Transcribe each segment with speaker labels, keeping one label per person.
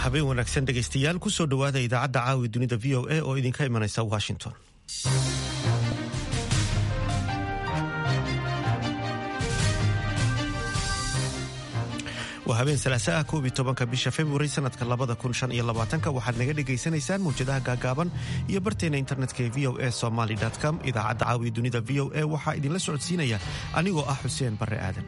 Speaker 1: habeen wanaagsan dhegaystayaal kusoo dhowaada idaacadda caawi dunida v o a oo idinka imanaysa washington waa habeen salaasa ah koob iyo tobanka bisha februari sanadka labada kun shan iyo labaatanka waxaad naga dhagaysanaysaan mawjadaha gaagaaban iyo barteena internetka ee v o a somaly com idaacadda caawiya dunida v o a waxaa idinla socodsiinaya anigoo ah xuseen barre aadan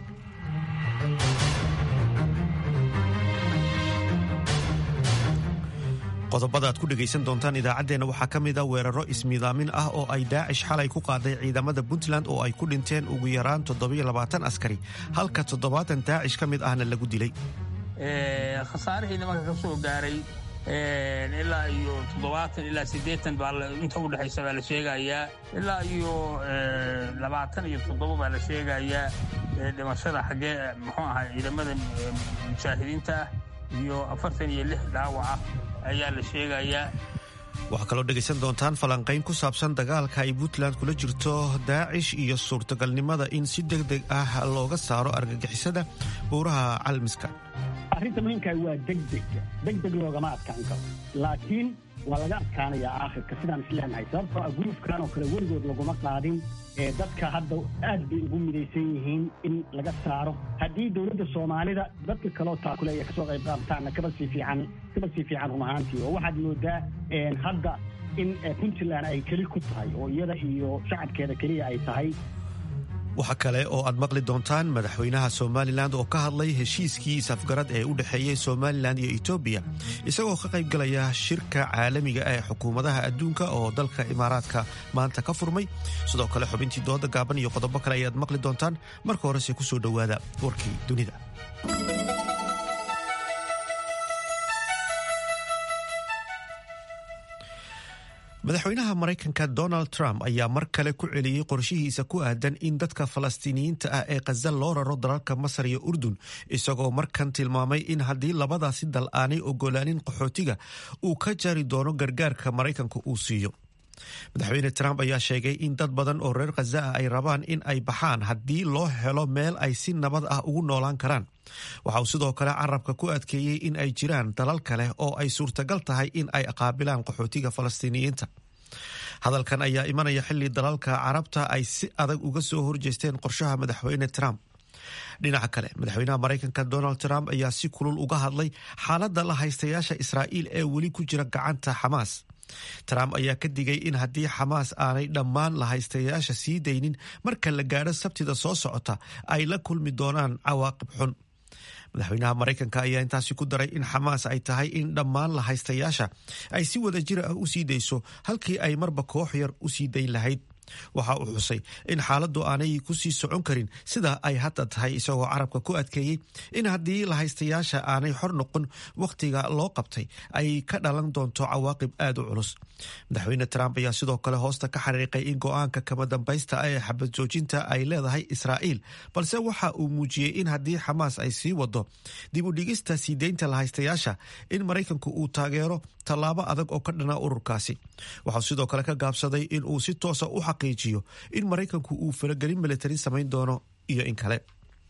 Speaker 1: qodobada aad ku dhegaysan doontaan idaacaddeenna waxaa ka mid a weeraro ismiidaamin ah oo ay daacish xalay ku qaaday ciidamada puntland oo ay ku dhinteen ugu yaraan askari halka toddobaatan daacish ka mid ahna lagu dilay
Speaker 2: khasaarihii nimanka ka soo gaaray ilaa iyo toddobaatan ilaa siddeetan baa inta u dhexaysa baa la sheegayaa ilaa iyo labaatan iyo toddoba baa la sheegayaa dhimashada xaggee muxuu ahaa ciidamada mujaahidiinta ah iyo afartan iyo lix dhaawaca ayaa la sheegayaa
Speaker 1: waxaa kaloo dhegaysan doontaan falanqayn ku saabsan dagaalka ay puntland kula jirto daacish iyo suurtagalnimada in si deg deg ah looga saaro argagixisada buuraha calmiska
Speaker 3: arrinta muhiimkaa waa degdeg degdeg loogama adkaan karo laakiin waa laga adkaanayaa aakhirka sidaan isleenahay sababtoo ah gurufkan oo kale weligood laguma qaadin ee dadka hadda aad bay ugu midaysan yihiin in laga saaro haddii dowladda soomaalida dadka kaloo taakule ay kasoo qayb qaabtaanna kaba sii fiican kaba sii fiican run ahaantii oo waxaad moodaa hadda in puntland ay keli ku tahay oo iyada iyo shacabkeeda keliya ay tahay
Speaker 1: waxaa kale oo aad maqli doontaan madaxweynaha somalilan oo ka hadlay heshiiskii safgarad ee u dhexeeyey somalilan iyo etoobiya isagoo ka qayb galaya shirka caalamiga ee xukuumadaha adduunka oo dalka imaaraadka maanta ka furmay sidoo kale xubintii dooda gaaban iyo qodobo kale ayaad maqli doontaan marka horese kusoo dhowaada warkii dunida madaxweynaha maraykanka donald trump ayaa mar kale ku celiyey qorshihiisa ku aadan in dadka falastiiniyiinta ah ee khaza loo raro dalalka masar iyo urdun isagoo markan tilmaamay in haddii labadaasi dal aanay ogolaanin qaxootiga uu ka jari doono gargaarka maraykanka uu siiyo madaxweyne trump ayaa sheegay in dad badan oo reer khaza ah ay rabaan in ay baxaan haddii loo helo meel ay si nabad ah ugu noolaan karaan waxa uu sidoo kale carabka ku adkeeyey in ay jiraan dalal kale oo ay suurtagal tahay in ay qaabilaan qaxootiga falastiiniyiinta hadalkan ayaa imanaya xilli dalalka carabta ay si adag uga soo horjeesteen qorshaha madaxweyne trump dhinaca kale madaxweynaha maraykanka donald trump ayaa si kulul uga hadlay xaaladda la haystayaasha israa'iil ee weli ku jira gacanta xamaas trump ayaa ka digay in haddii xamaas aanay dhammaan la haystayaasha sii daynin marka la gaadho sabtida soo socota ay la kulmi doonaan cawaaqib xun madaxweynaha maraykanka ayaa intaasi ku daray in xamaas ay tahay in dhammaan la haystayaasha ay si wada jir ah u sii dayso halkii ay marba koox yar u sii dayn lahayd waxa uu xusay in xaaladdu aanay ku sii socon karin sida ay hadda tahay isagoo carabka ku adkeeyey in haddii la haystayaasha aanay xor noqon wakhtiga loo qabtay ay ka dhalan doonto cawaaqib aad u culus madaxweyne trump ayaa sidoo kale hoosta ka xariiqay in go-aanka kama dambaysta ee xabad joojinta ay leedahay israa'iil balse waxa uu muujiyey in haddii xamaas ay sii wado dib u dhigista sii deynta la haystayaasha in maraykanku uu taageero tallaabo adag oo ka dhana ururkaasi waxau sidoo kale ka gaabsaday in uu si toosa u xaqiijiyo in maraykanku uu faragelin militari samayn doono iyo in kale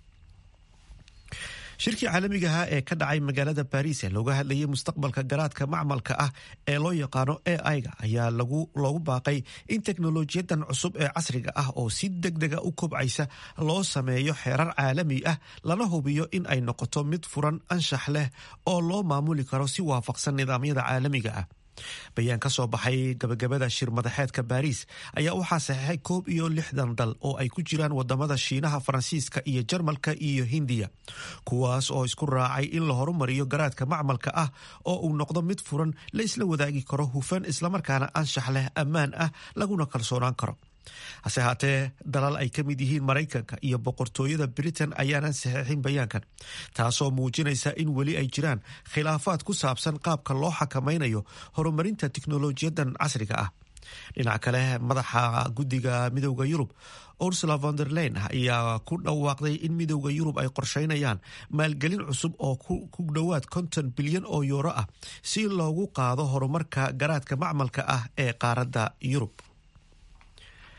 Speaker 1: shirkii caalamigaha ee ka dhacay magaalada baris ee looga hadlayay mustaqbalka garaadka macmalka ah ee loo yaqaano a i-ga ayaa loogu baaqay in teknolojiyadan cusub ee casriga ah oo si deg dega u kobcaysa loo sameeyo xeerar caalami ah lana hubiyo in ay noqoto mid furan anshax leh oo loo maamuli karo si waafaqsan nidaamyada caalamiga ah bayaan ka soo baxay gabagabada shir madaxeedka baariis ayaa waxaa saxeixay koob iyo lixdan dal oo ay ku jiraan wadamada shiinaha faransiiska iyo jarmalka iyo hindiya kuwaas oo isku raacay in la horumariyo garaadka macmalka ah oo uu noqdo mid furan la isla wadaagi karo hufan islamarkaana anshax leh ammaan ah laguna kalsoonaan karo hase haatee dalal ay ka mid yihiin maraykanka iyo boqortooyada britain ayaanan saxeixin bayaankan taasoo muujinaysa in weli ay jiraan khilaafaad ku saabsan qaabka loo xakamaynayo horumarinta tiknolojiyadan casriga ah dhinaca kale madaxa guddiga midowda yurub ursula von der leyn ayaa ku dhawaaqday in midowda yurub ay qorsheynayaan maalgelin cusub oo ku dhowaad konton bilyan oo yuuro ah si loogu qaado horumarka garaadka macmalka ah ee qaaradda yurub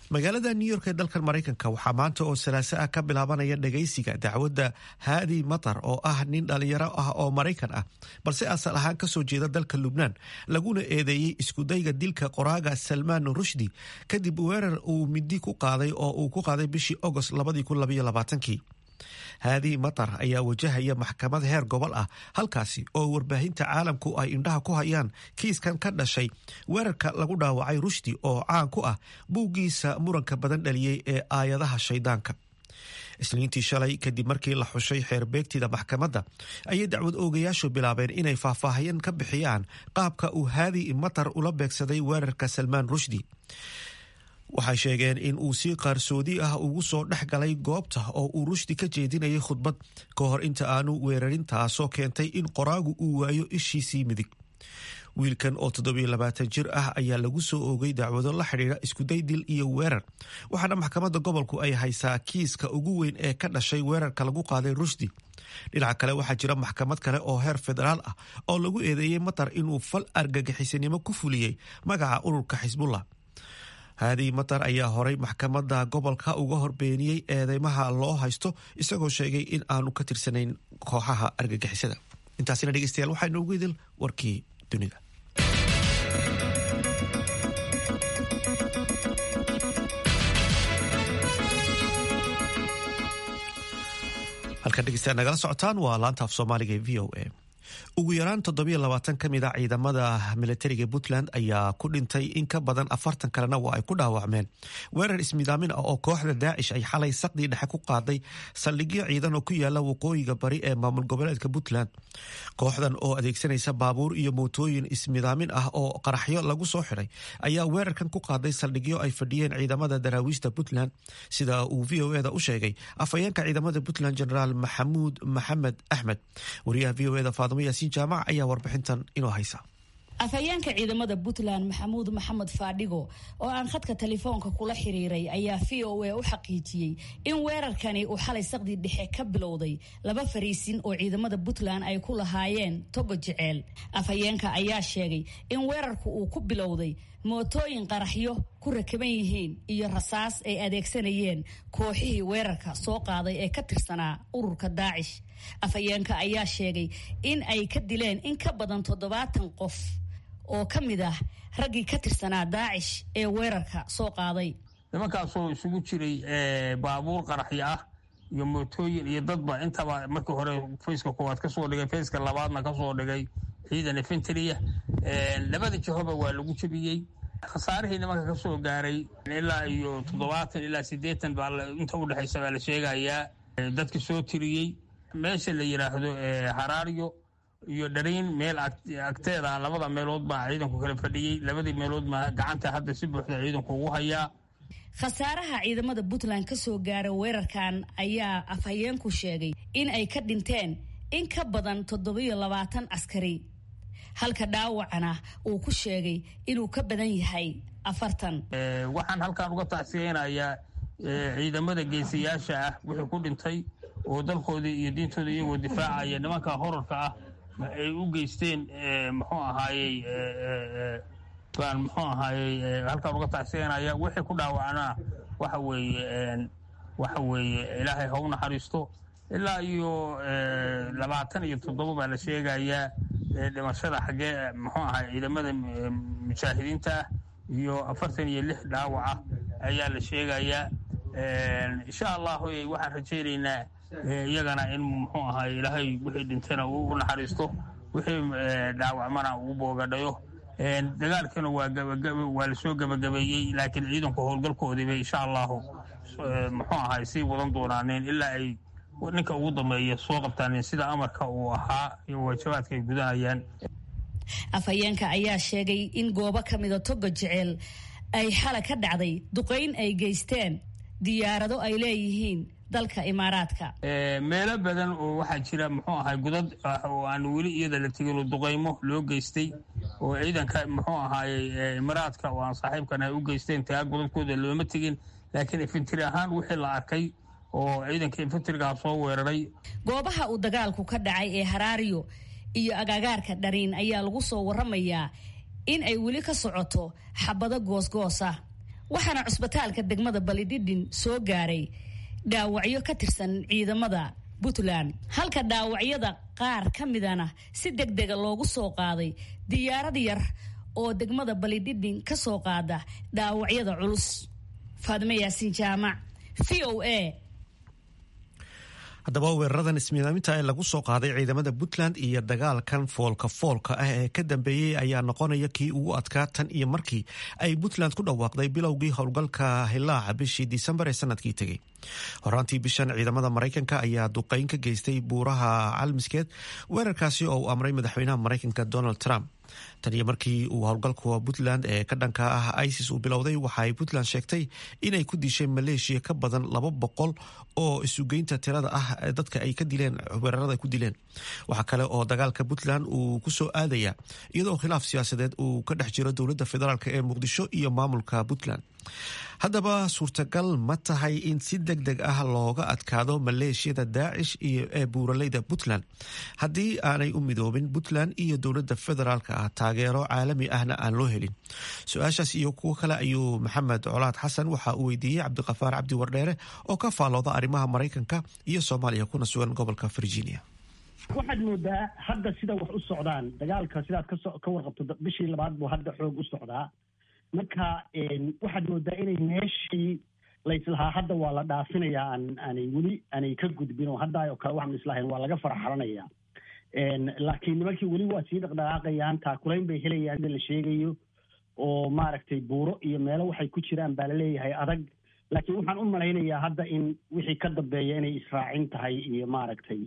Speaker 1: magaalada new york ee dalkan maraykanka waxaa maanta oo salaaso ah ka bilaabanaya dhagaysiga dacwadda haadi matar oo ah nin dhalinyaro ah oo maraykan ah balse asal ahaan kasoo jeeda dalka lubnaan laguna eedeeyey iskudayga dilka qoraaga salmaan rushdi kadib weerar uu midi ku qaaday oo uu ku qaaday bishii agost kii haadi matar ayaa wajahaya maxkamad heer gobol ah halkaasi oo warbaahinta caalamku ay indhaha ku hayaan kiiskan ka dhashay weerarka lagu dhaawacay rushdi oo caan ku ah buuggiisa muranka badan dhaliyey ee aayadaha shaydaanka isniintii shalay kadib markii la xushay xeerbeegtida maxkamadda ayay dacwad oogayaashu bilaabeen inay faahfaahayan ka bixiyaan qaabka uu haadi matar ula beegsaday weerarka salmaan rushdi waxay sheegeen in uu si qaarsoodi ah ugu soo dhex galay goobta oo uu rushdi ka jeedinayay khudbad ka hor inta aanu weerarin taasoo keentay in qoraagu uu waayo ishiisii midig wiilkan oo toddobiyo jir ah ayaa lagu soo oogay dacwado la xidhiidha iskuday dil iyo weerar waxaana maxkamadda gobolku ay haysaa kiiska ugu weyn ee ka dhashay weerarka lagu qaaday rushdi dhinaca kale waxaa jira maxkamad kale oo heer federaal ah oo lagu eedeeyey matar inuu fal argagixisanimo ku fuliyey magaca ururka xisbullah haadi matar ayaa horay maxkamadda gobolka uga horbeeniyey eedeymaha loo haysto isagoo sheegay in aanu ka tirsanayn kooxaha argagixisada intaasina dhegeystayaal waxaa inoogu idil warkii dunida halkan dhegeystayaal nagala socotaan waa laanta af soomaaliga ee v o a ugu yaraan toddobiyo labaatan ka mid a ciidamada militariga puntland ayaa ku dhintay in ka badan afartan kalena waa ay ku dhaawacmeen weerar ismidaamin ah oo kooxda daacish ay xalay saqdii dhexe ku qaaday saldhigyo ciidan oo ku yaala waqooyiga bari ee maamul goboleedka puntland kooxdan oo adeegsanaysa baabuur iyo mootooyin ismidaamin ah oo qaraxyo lagu soo xiday ayaa weerarkan ku qaaday saldhigyo ay fadhiyeen ciidamada daraawiishta puntland sida uu v o eda u sheegay afhayeenka ciidamada puntland generaal maxamuud maxamed axmed wariyaha v o eda faadimo yaasiin jaamac ayaa warbixintan inoo haysa
Speaker 4: afhayeenka ciidamada puntland maxamuud maxamed faadhigo oo aan khadka telefoonka kula xiriiray ayaa v o a u xaqiijiyey in weerarkani uu xalay saqdii dhexe ka bilowday laba fariisin oo ciidamada puntland ay ku lahaayeen togo jeceel afhayeenka ayaa sheegay in weerarku uu ku bilowday mootooyin qaraxyo ku rakaban yihiin iyo rasaas ay adeegsanayeen kooxihii weerarka soo qaaday ee ka tirsanaa ururka daacish afhayeenka ayaa sheegay in ay ka dileen in ka badan toddobaatan qof oo ka mid ah raggii ka tirsanaa daacish ee weerarka soo qaaday
Speaker 2: nimankaasoo isugu jiray baabuur qaraxyo ah iyo mootooyin iyo dadba intaba markii hore fayska koowaad kasoo dhigay fayska labaadna kasoo dhigay ciidan efentriya labada jihoba waa lagu jebiyey khasaarihii nimanka ka soo gaaray ilaa iyo toddobaatan ilaa siddeetan baa inta u dhexaysa baa la sheegayaa dadka soo tiriyey meesha la yidhaahdo haraaryo iyo dhariin meel agteeda labada meelood baa ciidanku kala fadhiyey labadii meelood ma gacanta hadda si buuxda ciidanku ugu hayaa
Speaker 4: khasaaraha ciidamada puntland ka soo gaara weerarkan ayaa afhayeenku sheegay in ay ka dhinteen in ka badan toddobiyo labaatan askari halka dhaawacana uu ku sheegay inuu ka badan yahay afartan
Speaker 2: waxaan halkan uga tacsiyeynayaa ciidamada geesiyaasha ah wixii ku dhintay oo dalkoodii iyo diintooda iyagoo difaacaya nimanka horarka ah ay u geysteen muxuu ahaayey baan muxuu ahaayey halkaan uga tacsiyanaya wixii ku dhaawacnaa waxa weeye waxa weeye ilaahay ha u naxariisto ilaa iyo labaatan iyo toddoba baa la sheegayaa dhimashada xaggee muxuu ahay ciidamada mujaahidiinta ah iyo afartan iyo lix dhaawaca ayaa la sheegayaa insha allahu waxaan rajaynaynaa iyagana in muxuu ahay ilaahay wixii dhintayna uu u naxariisto wixii dhaawacmana uu boogadhayo dagaalkana waa lasoo gabagabeeyey laakiin ciidanku howlgalkoodiiba insha allahu muxuu ahay sii wadan doonaaneen ilaa ay ninka ugu dambeeya soo qabtaaneen sida amarka uu ahaa iyo waajabaadka ay gudanayaan
Speaker 4: afhayeenka ayaa sheegay in goobo ka mida toga jeceel ay xala ka dhacday duqayn ay geysteen diyaarado ay leeyihiin dalka imaaraadka
Speaker 2: meelo badan oo waxaa jira muxuu ahay godad oo aan weli iyada la tegin oo duqaymo loo geystay oo ciidanka muxuu ahaayey imaaraadka oo aan saaxiibkan ay u geysteen tagaa godadkooda looma tegin laakiin infantri ahaan wixii la arkay oo ciidanka infantrigaa soo weeraray
Speaker 4: goobaha uu dagaalku ka dhacay ee haraariyo iyo agaagaarka dhariin ayaa lagu soo waramayaa in ay weli ka socoto xabado goosgoos ah waxaana cusbitaalka degmada balidhidhin soo gaaray dhaawacyo ka tirsan ciidamada puntland halka dhaawacyada qaar ka midana si deg dega loogu soo qaaday diyaarad yar oo degmada balidhidhin ka soo qaada dhaawacyada culus faadime yaasiin jaamac v o a
Speaker 1: haddaba weeraradan ismiidaaminta ee lagu soo qaaday ciidamada puntland iyo dagaalkan foolka foolka ah ee ka dambeeyey ayaa noqonaya kii ugu adkaa tan iyo markii ay puntland ku dhawaaqday bilowgii howlgalka hilaaca bishii disembar ee sanadkii tegey horaantii bishan ciidamada maraykanka ayaa duqeyn ka geystay buuraha calmiskeed weerarkaasi oo uu amray madaxweynaha maraykanka donald trump tan iyo markii uu howlgalka puntland ee ka dhanka ah isis uu bilowday waxa ay puntland sheegtay inay ku dishay maleeshiya ka badan laba boqol oo isugeynta tirada ah dadka ay ka dileen weerarada ku dileen waxaa kale oo dagaalka puntland uu ku soo aadaya iyadoo khilaaf siyaasadeed uu ka dhex jiro dowladda federaalk ee muqdisho iyo maamulka puntland haddaba suurtagal ma tahay in si deg deg ah looga adkaado maleeshiyada daacish iyo ee buuraleyda puntland haddii aanay u midoobin puntland iyo dowladda federaalka ah taageero caalami ahna aan loo helin su-aashaas iyo kuwo kale ayuu maxamed colaad xasan waxa uu weydiiyey cabdiqafaar cabdi wardheere oo ka faalooda arrimaha maraykanka iyo soomaaliya kuna sugan gobolka virginia
Speaker 3: waxaad moodaa hadda sida wax u socdaan dagaalka sidaad ka warqabto bishii labaad buu hadda xoog u socdaa marka waxaad moodaa inay meeshii layslahaa hadda waa la dhaafinayaa aan aanay weli aanay ka gudbin oo hadda oo kale waxaan islahayn waa laga faraxalanaya laakiin nimankii weli waa sii dhaqdhaqaaqayaan taakulayn bay helayaan sida la sheegayo oo maaragtay buuro iyo meelo waxay ku jiraan baa laleeyahay adag laakiin waxaan u malaynayaa hadda in wixii ka dambeeya inay israacin tahay iyo maaragtay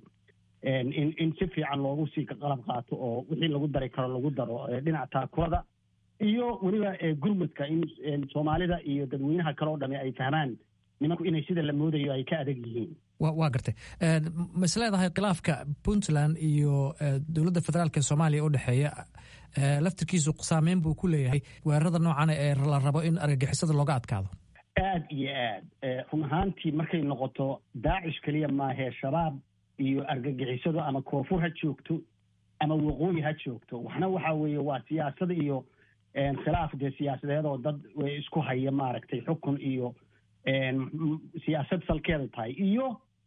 Speaker 3: in in si fiican loogu sii qalab qaato oo wixii lagu dari karo lagu daro dhinaca taakulada iyo weliba gurmudka in soomaalida iyo dadweynaha kale oo dhami ay fahmaan nimanku inay sida la moodayo ay ka adag yihiin
Speaker 5: waa gartay ma is leedahay khilaafka puntland iyo dowladda federaalk ee soomaaliya u dhexeeya laftirkiisu saameyn buu ku leeyahay weerarada noocana ee la rabo in argagixisada looga adkaado
Speaker 3: aad iyo aad run ahaantii markay noqoto daacish keliya maahee shabaab iyo argagixisadu ama koonfur ha joogto ama waqooyi ha joogto waxna waxa weeye waa siyaasada iyo khilaaf dee siyaasadeed oo dad isku haya maaragtay xukun iyo siyaasad salkeeda tahay iyo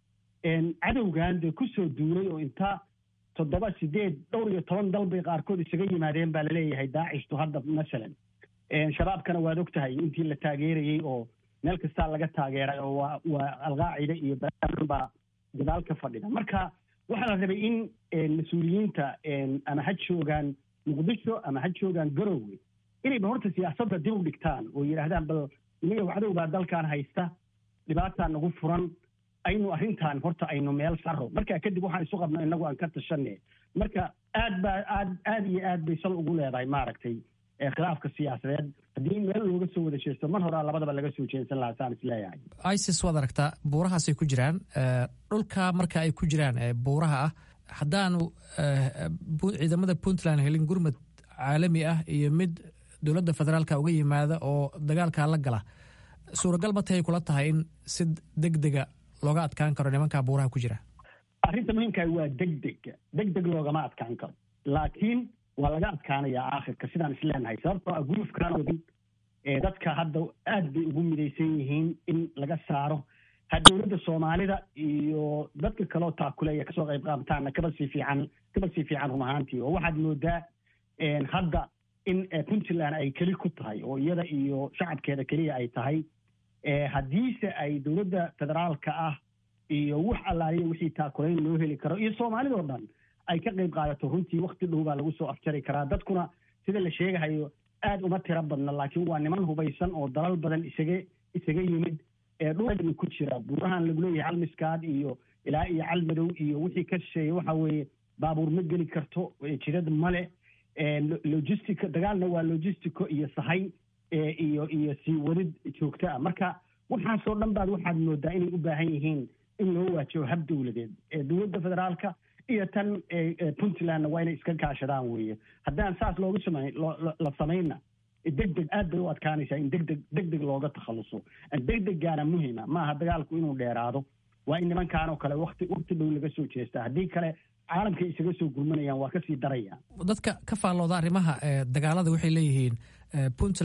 Speaker 3: cadowgan dee kusoo duulay oo inta toddoba sideed dhowr iyo toban dal bay qaarkood isaga yimaadeen baa laleeyahay daacishtu hadda masalan shabaabkana waad og tahay intii la taageerayey oo meel kastaa laga taageeray oo waa waa alqaacida iyo baaan baa gadaal ka fadhida marka waxaa la rabay in mas-uuliyiinta ama ha joogaan muqdisho ama ha joogaan garowe inayba horta siyaasadda dib u dhigtaan oo yidhaahdaan bal inaga cadow baa dalkan haysta dhibaataa nagu furan aynu arrintan horta aynu meel saro marka kadib waxaan isu qabno inagu aan ka tashane marka aad baa aad aad iyo aad bay sal ugu leedahay maaragtay khilaafka siyaasadeed haddii meel looga soo wada jeesto mar horaa labadaba laga soo jeensan lahaa saan isleeyahay
Speaker 5: isis waad aragtaa buurahaasay ku jiraan dhulka marka ay ku jiraan buuraha ah haddaanu ciidamada puntland helin gurmad caalami ah iyo mid dowladda federaalka uga yimaada oo dagaalkaa la gala suuragal ma tahay kula tahay in si deg dega looga adkaan karo nimankaa buuraha ku jira
Speaker 3: arrinta muhiimkaah waa deg deg deg deg loogama adkaan karo laakiin waa laga adkaanayaa aakhirka sidaan isleenahay sababtoo ah gulufkan wadin dadka hadda aad bay ugu midaysan yihiin in laga saaro ha dowladda soomaalida iyo dadka kaleo taakuleeya kasoo qayb qaabtaana kaba sii fiican kaba sii fiican run ahaantii oo waxaad moodaa hadda in puntland ay keli ku tahay oo iyada iyo shacabkeeda keliya ay tahay haddiise ay dowladda federaalka ah iyo wax allaaliya wixii taakulayn loo heli karo iyo soomaalidoo dhan ay ka qayb qaadato runtii wakti dhow baa lagu soo afjari karaa dadkuna sida la sheegahayo aad uma tiro badna laakiin waa niman hubaysan oo dalal badan isaga isaga yimid dhulmi ku jira buurahan lagu leeyahay calmiskaad iyo ilaa iyo calmadow iyo wixii ka shisheeya waxa weeye baabuur ma geli karto jidad male logistica dagaalna waa logistico iyo sahay iyo iyo sii wadid joogto ah marka waxaasoo dhan baad waxaad moodaa inay u baahan yihiin in loo waajibo hab dowladeed dowladda federaalka iyo tan puntlandna waa inay iska kaashadaan weeye haddaan saas loogu samay la samayna deg deg aad bay u adkaanaysaa in degdeg deg deg looga takhaluso deg deggaana muhima maaha dagaalku inuu dheeraado waa in nimankaan oo kale wati wakti dhow laga soo jeestaa haddii kale caalamkay isaga soo gurmanayaan waa kasii daraya
Speaker 5: dadka ka faallooda arrimaha dagaalada waxay leeyihiin puntland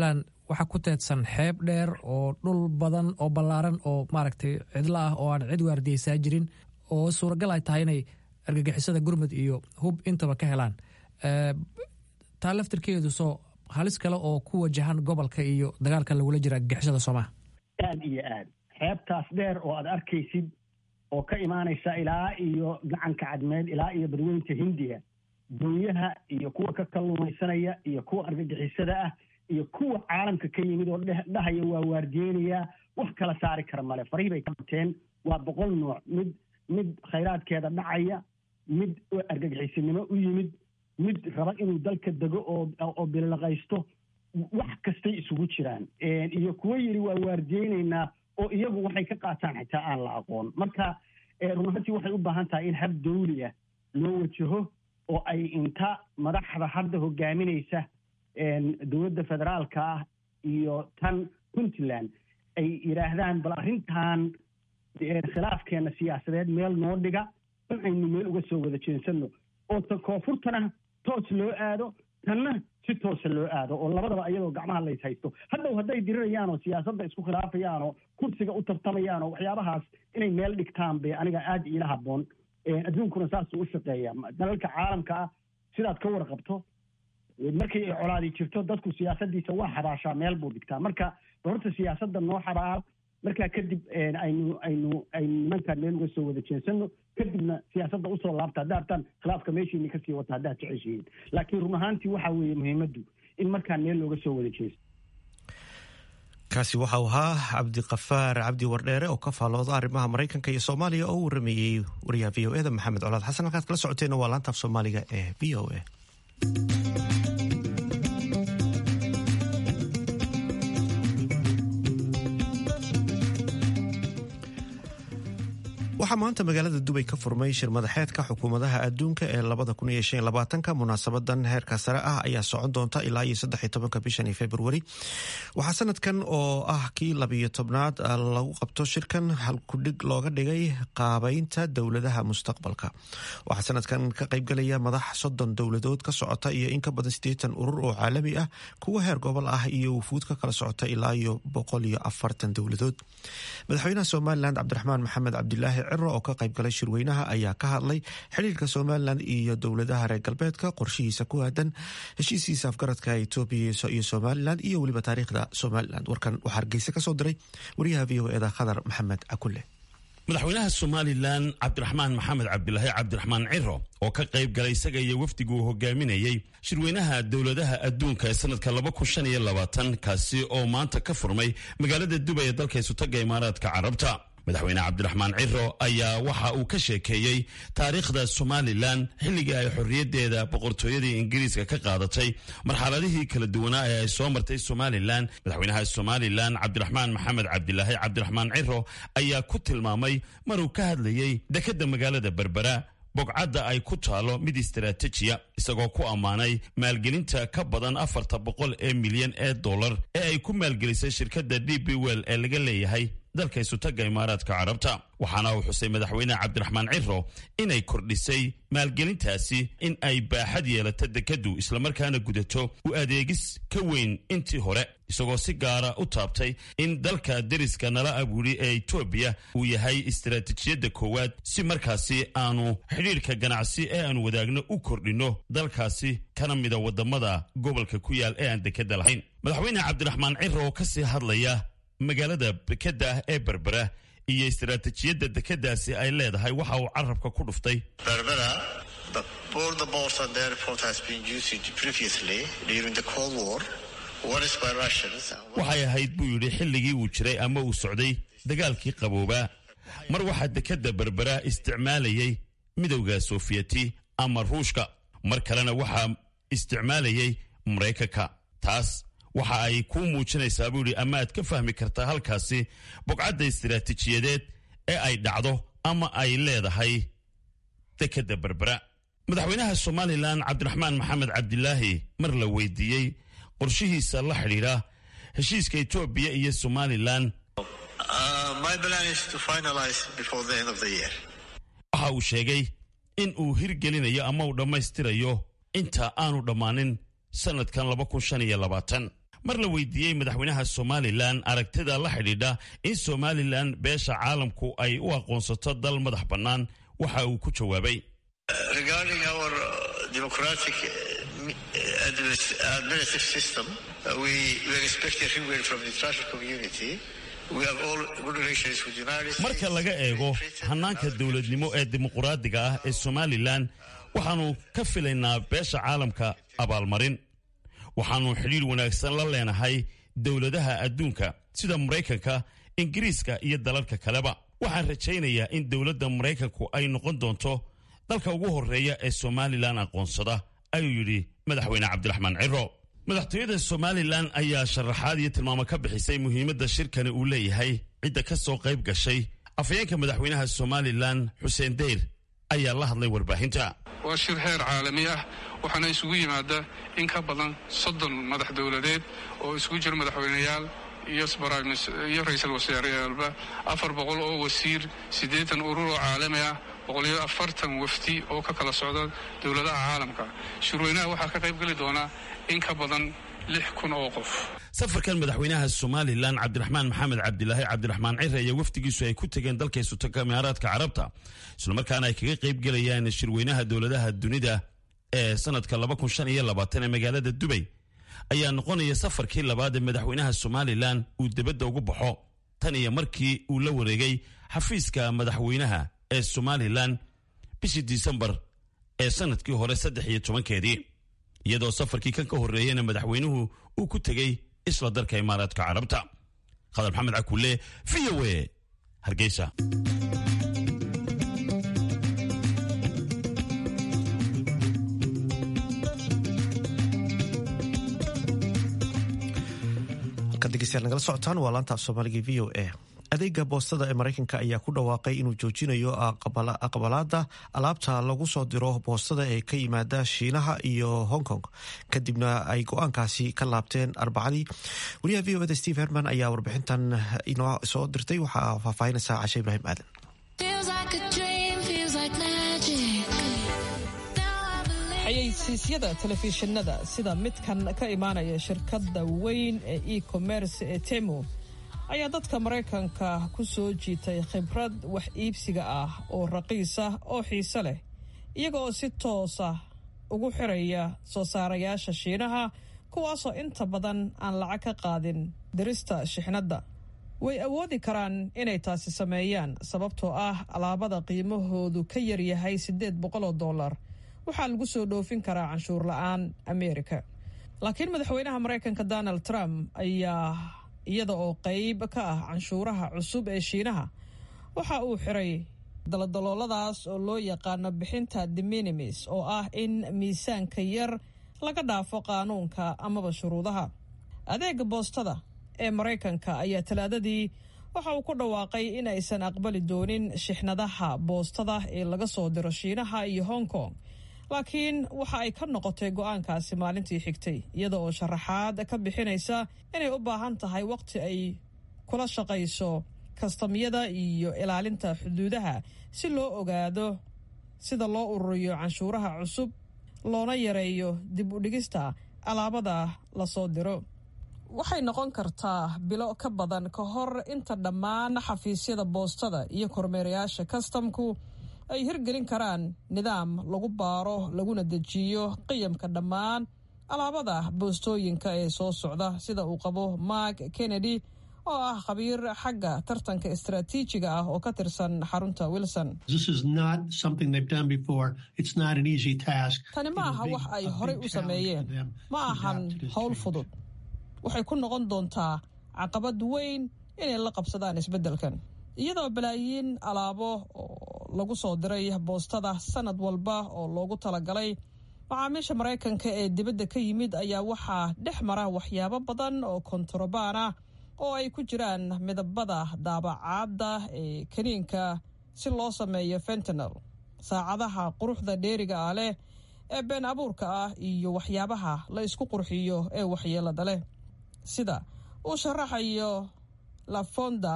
Speaker 5: waxaa ku teedsan xeeb dheer oo dhul badan oo ballaaran oo maaragtay cidlo ah oo aan cid waardiyeysaa jirin oo suuragal ay tahay inay argagixisada gurmud iyo hub intaba ka helaan taa laftirkeedu soo halis kale oo ku wajahan gobolka iyo dagaalka lagula jira argagixisada soomaha
Speaker 3: aad iyo aad xeebtaas dheer oo aad arkaysid oo ka imaanaysa ilaa iyo gacanka cadmeed ilaa iyo badweynta hindiya doonyaha iyo kuwa ka kalluumaysanaya iyo kuwa argagixisada ah iyo kuwa caalamka ka yimid oo dhahaya waa waardiyeynayaa wax kala saari kara male farihii bay ka bateen waa boqol nooc mid mid khayraadkeeda dhacaya mid argagixisinimo u yimid mid raba inuu dalka dego oo oo bilaqaysto wax kastay isugu jiraan iyo kuwo yidhi waa waardiyeynaynaa oo iyagu waxay ka qaataan xitaa aan la aqoon marka runaantii waxay u baahan tahay in hab dawli ah loo wajaho oo ay inta madaxda hadda hogaaminaysa dowladda federaalka ah iyo tan puntland ay yidhaahdaan bal arrintan khilaafkeena siyaasadeed meel noo dhiga in aynu meel uga soo wada jeensano oo ta koonfurtana toos loo aado tanna si toosa loo aado oo labadaba iyadoo gacmaha lays haysto hadhow hadday dirirayaan oo siyaasadda isku khilaafayaan oo kursiga u tartamayaan oo waxyaabahaas inay meel dhigtaan bay aniga aada iila habboon adduunkuna saasuu u shaqeeya dalalka caalamka ah sidaad ka warqabto markii ay colaadi jirto dadku siyaasadiisa waa xabaashaa meel buu dhigtaa marka horta siyaasadda noo xabaal markaa kadib aynu aynu aynu nimankaan meel uga soo wada jeensano kadibna siyaasadda usoo laabta hadda hartaan khilaafka meeshiini kasii wata haddaad jeceshihiin laakiin run ahaantii waxaa weeye muhiimaddu in markaan meel looga soo wada jeesto
Speaker 1: kaasi waxau ahaa cabdiqafaar cabdi wardheere oo ka faalooda arrimaha maraykanka iyo soomaaliya oo u warameeyey wariyaha v o eda maxamed colaad xasan halkaad kala socoteena waa laantaaf soomaaliga ee v o a waxaa maanta magaalada dubay ka furmay shir madaxeedka xukuumadaha adduunka ee labada munaasabadan heerka sare ah ayaa socon doonta ilaa iyo saddex bishan februari waxaa sanadkan oo ah kii labiyo tobnaad lagu qabto shirkan halkudhig looga dhigay qaabeynta dowladaha mustaqbalka waxaa sanadkan ka qaybgalaya madax soddon dowladood ka socota iyo in ka badan siddeetan urur oo caalami ah kuwa heer gobol ah iyo wufuud ka kala socota ilaa iyo boqol iyo afartan dowladood madaxweynaha somalilan cabdiraxmaan maxamed cabdilaahi ciro oo ka qaybgalay shirweynaha ayaa ka hadlay xiriirka somalilan iyo dowladaha reer galbeedka qorshihiisa ku aadan heshiisiisa afgaradka etoobiya iyo somalilan iyo weliba taariikhda somalilan warkan waxaa hargeysa kasoo diray wariyaha v o eda khadar maxamed cakule
Speaker 6: madaxweynaha somalilan cabdiraxmaan maxamed cabdilaahi cabdiraxmaan ciro oo ka qayb galay isaga iyo wafdigu uu hogaaminayey shirweynaha dowladaha adduunka ee sanadka kaasi oo maanta ka furmay magaalada dubay ee dalka isutaga imaaraadka carabta madaxweyne cabdiraxmaan ciro ayaa waxa uu ka sheekeeyey taariikhda somalilan xilligii ay xorriyaddeeda boqortooyadii ingiriiska ka qaadatay marxaladihii kala duwanaa ee ay soo martay somalilan madaxweynaha somalilan cabdiraxmaan maxamed cabdilaahi cabdiraxmaan ciro ayaa ku tilmaamay maruu ka hadlayey dekedda magaalada berbera bogcadda ay ku taalo mid istaraatijiya isagoo ku ammaanay maalgelinta ka badan afarta boqol ee milyan ee dollar ee ay ku maalgelisay shirkadda d b well ee laga leeyahay dalka isutaga imaaraadka carabta waxaana uu xusay madaxweyne cabdiraxmaan ciro inay kordhisay maalgelintaasi in ay baaxad yeelato dekeddu islamarkaana gudato u adeegis ka weyn intii hore isagoo si gaara u taabtay in dalka deriska nala abuuri ee etoobiya uu yahay istaraatiijiyadda koowaad si markaasi aanu xidhiirka ganacsi ee aanu wadaagno u kordhinno dalkaasi kana mida wadamada gobolka ku yaal ee aan dekedda lahayn madaxweyne cabdiraxmaan ciro oo kasii hadlaya magaalada dekedda ee berbera iyo istaraatiijiyadda dekeddaasi ay leedahay waxa uu carabka ku dhuftay waxay ahayd buu yidhi xilligii uu jiray ama uu socday dagaalkii qaboobaa mar waxaa dekedda berbera isticmaalayay midowda soofiyeti ama ruushka mar kalena waxaa isticmaalayay maraykanka taas waxa ay kuu muujinaysaa buu yidhi ama aad ka fahmi kartaa halkaasi bogcadda istiraatiijiyadeed ee ay dhacdo ama ay leedahay dekedda berbera madaxweynaha somalilan cabdiraxmaan maxamed cabdilaahi mar la weydiiyey qorshihiisa la xidhiidha heshiiska etoobiya iyo somalilan waxa uu sheegay in uu hirgelinayo ama uu dhammaystirayo inta aanu dhammaanin sanadkan mar la weydiiyey madaxweynaha somalilan aragtida la xidhiidha in somalilan beesha caalamku ay u aqoonsato dal madax bannaan waxa uu ku jawaabay marka laga eego hannaanka dowladnimo ee dimuquraadiga ah ee somalilan waxaannu ka filaynaa beesha caalamka abaalmarin waxaannu xidhiir wanaagsan la leenahay dowladaha adduunka sida maraykanka ingiriiska iyo dalalka kaleba waxaan rajaynayaa in dowladda maraykanku ay noqon doonto dalka ugu horreeya ee somalilan aqoonsada ayuu yidhi madaxweyne cabdiraxmaan ciro madaxtooyada somalilan ayaa sharaxaad iyo tilmaamo ka bixisay muhiimadda shirkani uu leeyahay cidda ka soo qayb gashay afhayeenka madaxweynaha somalilan xuseen deyr ayaa la hadlay warbaahinta
Speaker 7: waa shir heer caalami ah waxaana isugu yimaada in ka badan soddon madax dowladeed oo isugu jira madaxweyneyaal iyo ra-iisul wasaareyaalba afar boqol oo wasiir siddeetan urur oo caalami ah boqoliyo afartan wafdi oo ka kala socda dowladaha caalamka shirweynaha waxaa ka qayb geli doonaa in ka badan lix kun oo qof
Speaker 6: safarkan madaxweynaha somalilan cabdiraxmaan maxamed cabdilaahi cabdiraxmaan cire iyo wafdigiisu ay ku tegeen dalka isutanka imaaraadka carabta islamarkaana ay kaga qayb gelayaan shirweynaha dowladaha dunida ee sanadka ee magaalada dubay ayaa noqonaya safarkii labaad ee madaxweynaha somalilan uu debadda ugu baxo tan iyo markii uu la wareegay xafiiska madaxweynaha ee somalilan bishii disembar ee sanadkii hore saddex iyo tobankeedii iyadoo safarkii kan ka horreeyena madaxweynuhu uu ku tegey isla dalka imaaraadka carabta khadar maxamed cakulle v o e hargeysa
Speaker 1: nagala socotaan waa laanta af soomaaliga v o a adeega boostada ee maraykanka ayaa ku dhawaaqay inuu joojinayo aqbalaada alaabta lagu soo diro boostada ee ka yimaada shiinaha iyo hong kong kadibna ay go-aankaasi ka laabteen arbacadii wariyaha v o eda steve herman ayaa warbixintan inoo soo dirtay waxaa faahfaahinaysa cashe ibraahim aadan
Speaker 8: xayeysiisyada telefishinada sida midkan ka imaanaya shirkadda weyn ee e-commerce ee temo ayaa dadka maraykanka ku soo jiitay khibrad wax iibsiga ah oo raqiis ah oo xiise leh iyaga oo si toosa ugu xiraya soo saarayaasha shiinaha kuwaasoo inta badan aan lacag ka qaadin dirista shixnadda way awoodi karaan inay taasi sameeyaan sababtoo ah alaabada qiimahoodu ka yaryahay siddeed boqoloo dollar waxaa lagu soo dhoofin karaa canshuur la-aan ameerika laakiin madaxweynaha maraykanka donald trump ayaa iyada oo qayb ka ah canshuuraha cusub ee shiinaha waxa uu xiray daladalooladaas oo loo yaqaano bixinta deminimis oo ah in miisaanka yar laga dhaafo qaanuunka amaba shuruudaha adeega boostada ee maraykanka ayaa talaadadii waxa uu ku dhawaaqay in aysan aqbali doonin shixnadaha boostada ee laga soo diro shiinaha iyo hong kong laakiin waxa ay ka noqotay go-aankaasi maalintii xigtay iyada oo sharaxaad ka bixinaysa inay u baahan tahay waqti ay kula shaqayso kastamyada iyo ilaalinta xuduudaha si loo ogaado sida loo ururiyo canshuuraha cusub loona yareeyo dib u dhigista alaabada lasoo diro waxay noqon kartaa bilo ka badan ka hor inta dhammaan xafiisyada boostada iyo kormeerayaasha kastamku ay hirgelin karaan nidaam lagu baaro laguna dejiyo qiyamka dhammaan alaabada boostooyinka ee soo socda sida uu qabo mark kennedy oo ah khabiir xagga tartanka istaraatiijiga ah oo ka tirsan xarunta wilson tani ma aha wax ay horay u sameeyeen ma ahan howl fudud waxay ku noqon doontaa caqabad weyn inay la qabsadaan isbeddelkan iyadoo balaayiin alaabo oo lagu soo diray boostada sanad walba oo loogu talagalay macaamiisha maraykanka ee dibadda ka yimid ayaa waxaa dhex mara waxyaabo badan oo kontarobaan ah oo ay ku jiraan midabada daabacaadda ee kaniinka si loo sameeyo fentanel saacadaha quruxda dheeriga ah leh ee been abuurka ah iyo waxyaabaha la isku qurxiyo ee waxyeelada leh sida uu sharaxayo lafonda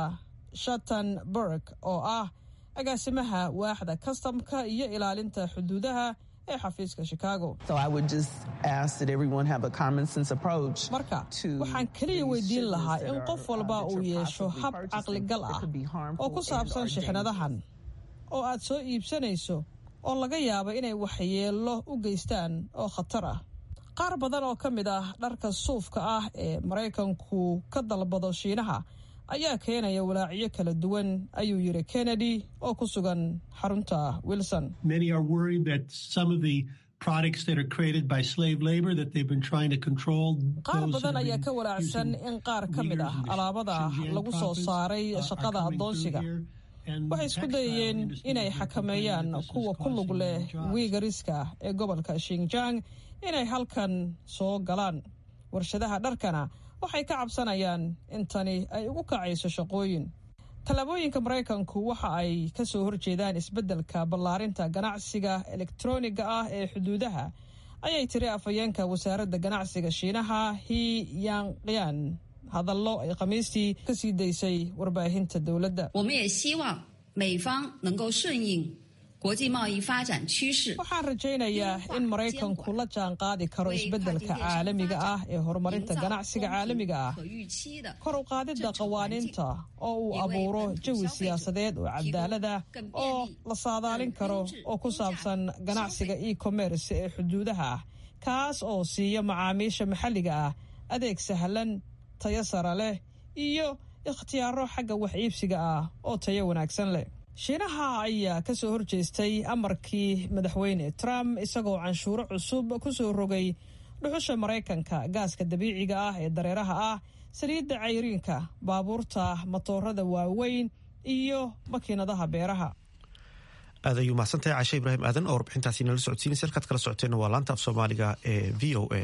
Speaker 8: shattenberg oo ah agaasimaha waaxda kastamka iyo ilaalinta xuduudaha ee xafiiska chicago marka waxaan keliya weydiin lahaa in qof walba uu yeesho hab caqligal ah oo ku saabsan shixnadahan oo aad soo iibsanayso oo laga yaabo inay waxyeello u geystaan oo khatar ah qaar badan oo ka mid ah dharka suufka ah ee maraykanku ka dalbado shiinaha ayaa keenaya walaacyo kala duwan ayuu yidhi kennedy oo ku sugan xarunta wilson qaar badan ayaa ka walaacsan in qaar ka mid ah alaabada lagu soo saaray shaqada addoonsiga waxay isku dayayeen inay xakameeyaan kuwa ku lug leh wiigariska ee gobolka shinjang inay halkan soo galaan warshadaha dharkana waxay ka cabsanayaan in tani ay ugu kacayso shaqooyin tallaabooyinka maraykanku waxa ay ka soo horjeedaan isbeddelka ballaarinta ganacsiga elektroniga ah ee xuduudaha ayay tiri afhayeenka wasaaradda ganacsiga shiinaha hi yanqian hadallo ay khamiistii ka sii daysay warbaahinta dowladda waxaan rajaynayaa in maraykanku la jaan qaadi karo isbeddelka caalamiga ah ee horumarinta ganacsiga caalamiga ah kor u qaadidda qawaaniinta oo uu abuuro jawi siyaasadeed oo cadaalada oo la saadaalin karo oo ku saabsan ganacsiga e commerce ee xuduudaha ah kaas oo siiya macaamiisha maxalliga ah adeeg sahlan tayo sara leh iyo ikhtiyaaro xagga wax iibsiga ah oo tayo wanaagsan leh shiinaha ayaa ka soo horjeestay amarkii madaxweyne trump isagoo canshuuro cusub ku soo rogay dhuxusha maraykanka gaaska dabiiciga ah ee dareeraha ah saliidda cayriinka baabuurta matoorada waaweyn iyo makiinadaha beeraha
Speaker 1: aad ayuu mahadsantahay cashe ibraahim aadan oo warbixintaasi nala socodsiinaysa halkaad kala socoteenna waa laanta af soomaaliga ee v o a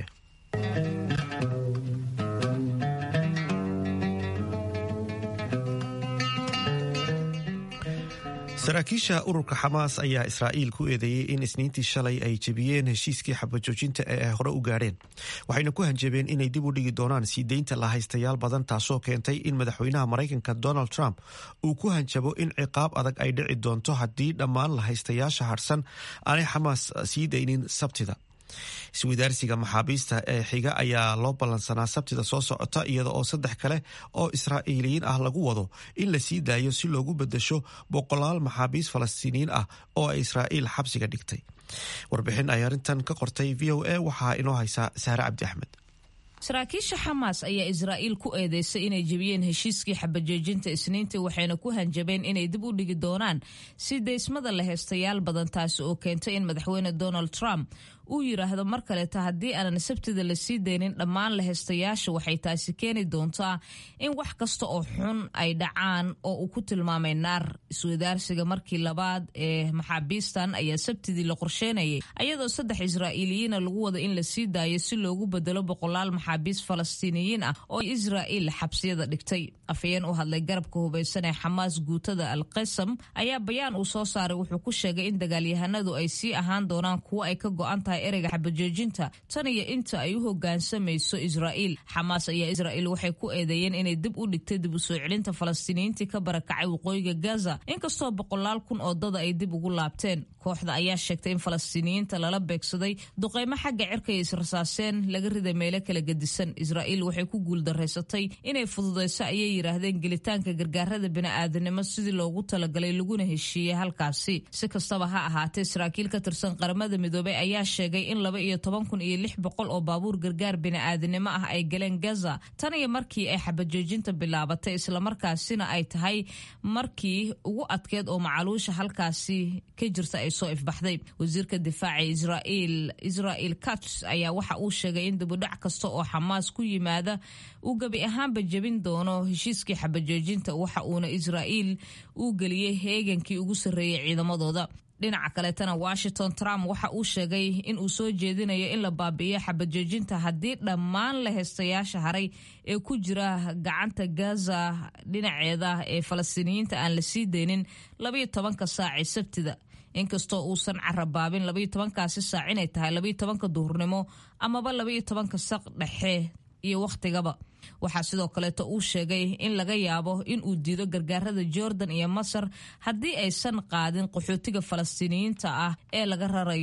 Speaker 1: saraakiisha ururka xamaas ayaa israa'iil ku eedeeyey in isniintii shalay ay jebiyeen heshiiskii xabajoojinta ee ay hore u gaadheen waxayna ku hanjabeen inay dib u dhigi doonaan sii deynta lahaystayaal badan taasoo keentay in madaxweynaha maraykanka donald trump uu ku hanjabo in ciqaab adag ay dhici doonto haddii dhammaan lahaystayaasha harsan aanay xamaas sii daynin sabtida iswadaarsiga maxaabiista ee xiga ayaa loo ballansanaa sabtida soo socota iyada oo saddex kale oo israa'iiliyiin ah lagu wado in la sii daayo si loogu bedesho boqolaal maxaabiist falastiiniyiin ah oo ay israa'iil xabsiga dhigtay warbixin ay arrintan ka qortay v o a waxaa inoo haysaa saare cabdi axmed
Speaker 9: saraakiisha xamaas ayaa israa'iil ku eedeysay inay jebiyeen heshiiskii xabajoojinta isniintii waxayna ku hanjabeen inay dib u dhigi doonaan si deysmada la heystayaal badan taasi oo keentay in madaxweyne donald trump uu yidhaahdo mar kaleeta haddii aanan sabtida la sii deynin dhammaan la heystayaasha waxay taasi keeni doontaa in wax kasta oo xun ay dhacaan oo uu ku tilmaamay naar iswadaarsiga markii labaad ee maxaabiistan ayaa sabtidii la qorsheynayay ayadoo saddex israa'iiliyiina lagu wada in la sii daayo si loogu bedelo boqolaal maxaabiist falastiiniyiin ah oo israa'iil xabsiyada dhigtay afhayeen u hadlay garabka hubaysan ee xamaas guutada al qasam ayaa bayaan uu soo saaray wuxuu ku sheegay in dagaalyahanadu ay sii ahaan doonaan kuwo ay ka go-an tahay ereyga xabajoojinta tan iyo inta ay u hogaansamayso israa'iil xamaas ayaa israa'iil waxay ku eedeeyeen inay dib u dhigtay dib u soo celinta falastiiniyiintii ka barakacay waqooyiga gaza inkastoo boqolaal kun oo dada ay dib ugu laabteen kooxda ayaa sheegtay in falastiiniyiinta lala beegsaday duqeymo xagga cirka iyo israsaaseen laga riday meelo kala gedisan israa'iil waxay ku guuldaraysatay inay fududayso ayay yidhaahdeen gelitaanka gargaarada bini'aadanimo sidii loogu talagalay laguna heshiiyey halkaasi si kastaba ha ahaatee saraakiil ka tirsan qaramada midoobey ayaa sheegay in laba iyo toban kun iyo lix boqol oo baabuur gargaar bini'aadanimo ah ay galeen gaza tan iyo markii ay xabajoojinta bilaabatay islamarkaasina ay tahay markii ugu adkeed oo macaluusha halkaasi ka jirta ay soo ifbaxday wasiirka difaaca israa'iil israel kats ayaa waxa uu sheegay in dibudhac kasta oo xamaas ku yimaada uu gebi ahaanba jebin doono heshiiskii xabajoojinta waxa uuna israa'iil uu geliyey heegankii ugu sarreeyey ciidamadooda dhinaca kaleetana washington trump waxa uu sheegay in uu soo jeedinayo in la baabi'iyo xabajoojinta haddii dhammaan la heystayaasha haray ee ku jira gacanta gaza dhinaceeda ee falastiiniyiinta aan la sii deynin labayo tobanka saacee sabtida inkastoo uusan carabaabin labayo tobankaasi saac inay tahay labayo tobanka duhurnimo amaba labayo tobanka saq dhexe iyo wakhtigaba waxaa sidoo kaleeto uu sheegay in laga yaabo in uu diido gargaarada jordan iyo masar haddii aysan qaadin qaxootiga falastiiniyiinta ah ee laga rarayo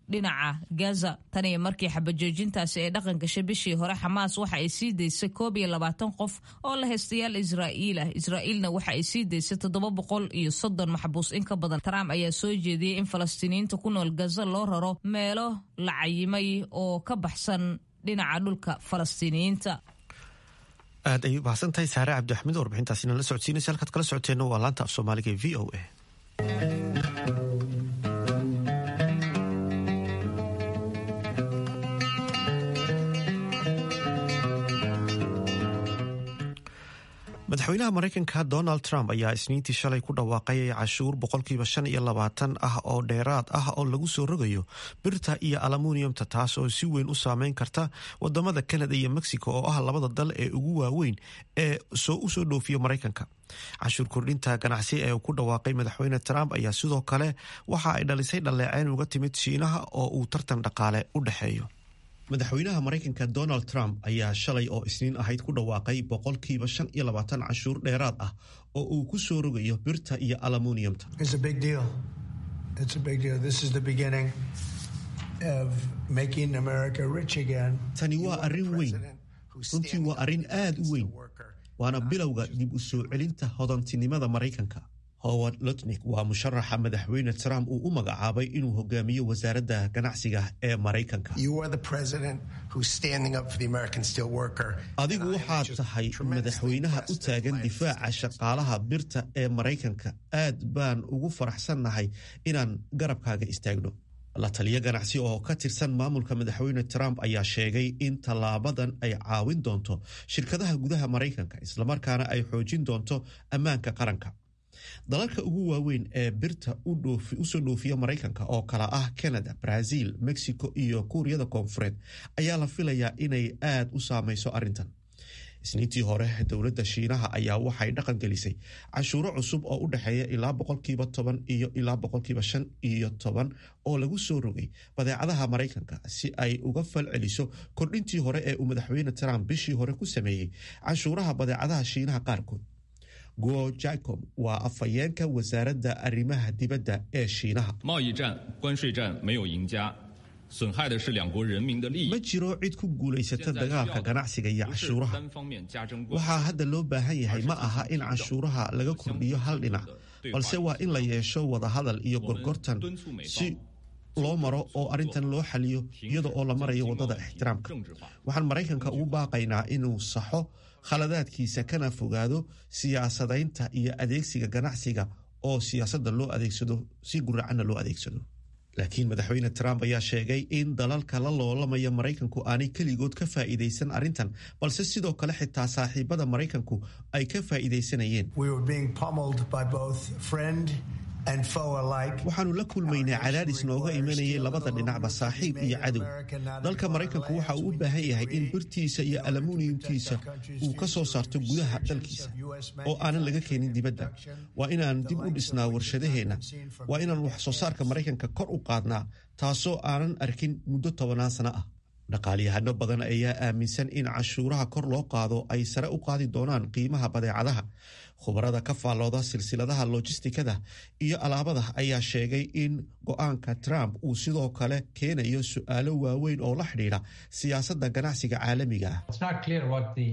Speaker 9: dhinaca gaza tan iyo markii xabajoojintaasi ay dhaqan gashay bishii hore xamaas waxa ay sii daysay koob iyo labaatan qof oo la haystayaal israa'iil ah israa'iilna waxa ay sii daysay toddoba boqol iyo soddon maxbuus in ka badan trump ayaa soo jeediyey in falastiiniyiinta ku nool gaza loo raro meelo la cayimay oo ka baxsan dhinaca dhulka falastiiniyiinta
Speaker 1: aad ayay mahadsan tahay saare cabdixamiid warbixintaasina la socodsiinaysa halkaad kala socoteenna waa laanta af soomaaliga ee v o a madaxweynaha maraykanka donald trump ayaa isniintii shalay ku dhawaaqay cashuur boqolkiiba shan iyo labaatan ah oo dheeraad ah oo lagu soo rogayo birta iyo alamuniyumta taas oo si weyn u saameyn karta wadamada canada iyo mexico oo ah labada dal ee ugu waaweyn ee u soo dhoofiya maraykanka cashuur kordhinta ganacsi ee uu ku dhawaaqay madaxweyne trump ayaa sidoo kale waxa ay dhalisay dhaleeceyn uga timid shiinaha oo uu tartan dhaqaale u dhexeeyo madaxweynaha maraykanka donald trump ayaa shalay oo isniin ahayd ku dhawaaqay boqolkiiba shan iyo labaatan cashuur dheeraad ah oo uu ku soo rogayo birta iyo alamuniyumta tani waa arrin weyn runtii waa arrin aad u weyn waana bilowga dib u soo celinta hodantinimada maraykanka howard lutnik waa musharaxa madaxweyne trump uu u magacaabay inuu hogaamiyo wasaaradda ganacsiga ee maraykanka adigu waxaad tahay madaxweynaha u taagan difaaca shaqaalaha birta ee maraykanka aad baan ugu faraxsannahay inaan garabkaaga istaagno la taliyo ganacsi oo ka tirsan maamulka madaxweyne trump ayaa sheegay in tallaabadan ay caawin doonto shirkadaha gudaha maraykanka islamarkaana ay xoojin doonto ammaanka qaranka dalalka ugu waaweyn ee birta usoo dhoofiya maraykanka oo kala ah canada brazil mexico iyo kuuriyada koonfureed ayaa la filayaa inay aad u saameyso arrintan isniintii hore dowladda shiinaha ayaa waxay dhaqan gelisay cashuuro cusub oo u dhexeeya ilaa boqolkiiba toban iyo ilaa boqolkiiba shan iyo toban oo lagu soo rogay badeecadaha maraykanka si ay uga fal celiso kordhintii hore ee uu madaxweyne trump bishii hore ku sameeyey cashuuraha badeecadaha shiinaha qaarkood guo jacob waa afhayeenka wasaaradda arrimaha dibadda ee shiinaha ma jiro cid ku guulaysata dagaalka ganacsiga iyo cashuuraha waxaa hadda loo baahan yahay ma aha in cashuuraha laga kordhiyo hal dhinac balse waa in la yeesho wadahadal iyo gorgortan si loo maro oo arrintan loo xaliyo iyada oo la marayo waddada ixtiraamka waxaan maraykanka ugu baaqaynaa inuu saxo khaladaadkiisa kana fogaado siyaasadaynta iyo adeegsiga ganacsiga oo siyaasadda loo adeegsado si guracanna loo adeegsado laakiin madaxweyne trump ayaa sheegay in dalalka la loolamaya maraykanku aanay keligood ka faa'iidaysan arrintan balse sidoo kale xitaa saaxiibada maraykanku ay ka faa'iidaysanayeen waxaanu la kulmaynay cadaadis nooga imanayay labada dhinacba saaxiib iyo cadow dalka maraykanku waxa uu u baahan yahay in birtiisa iyo alamuniyumtiisa uu ka soo saarto gudaha dalkiisa oo aanan laga keenin dibadda waa inaan dib u dhisnaa warshadaheenna waa inaan wax soo saarka maraykanka kor u qaadnaa taasoo aanan arkin muddo tobanaan sano ah dhaqaalyahano badan ayaa aaminsan in cashuuraha kor loo qaado ay sare u qaadi doonaan qiimaha badeecadaha khubarada ka faallooda silsiladaha lojistikada iyo alaabada ayaa sheegay in go-aanka trump uu sidoo kale keenayo su-aalo waaweyn oo la xidhiidha siyaasadda ganacsiga caalamiga ah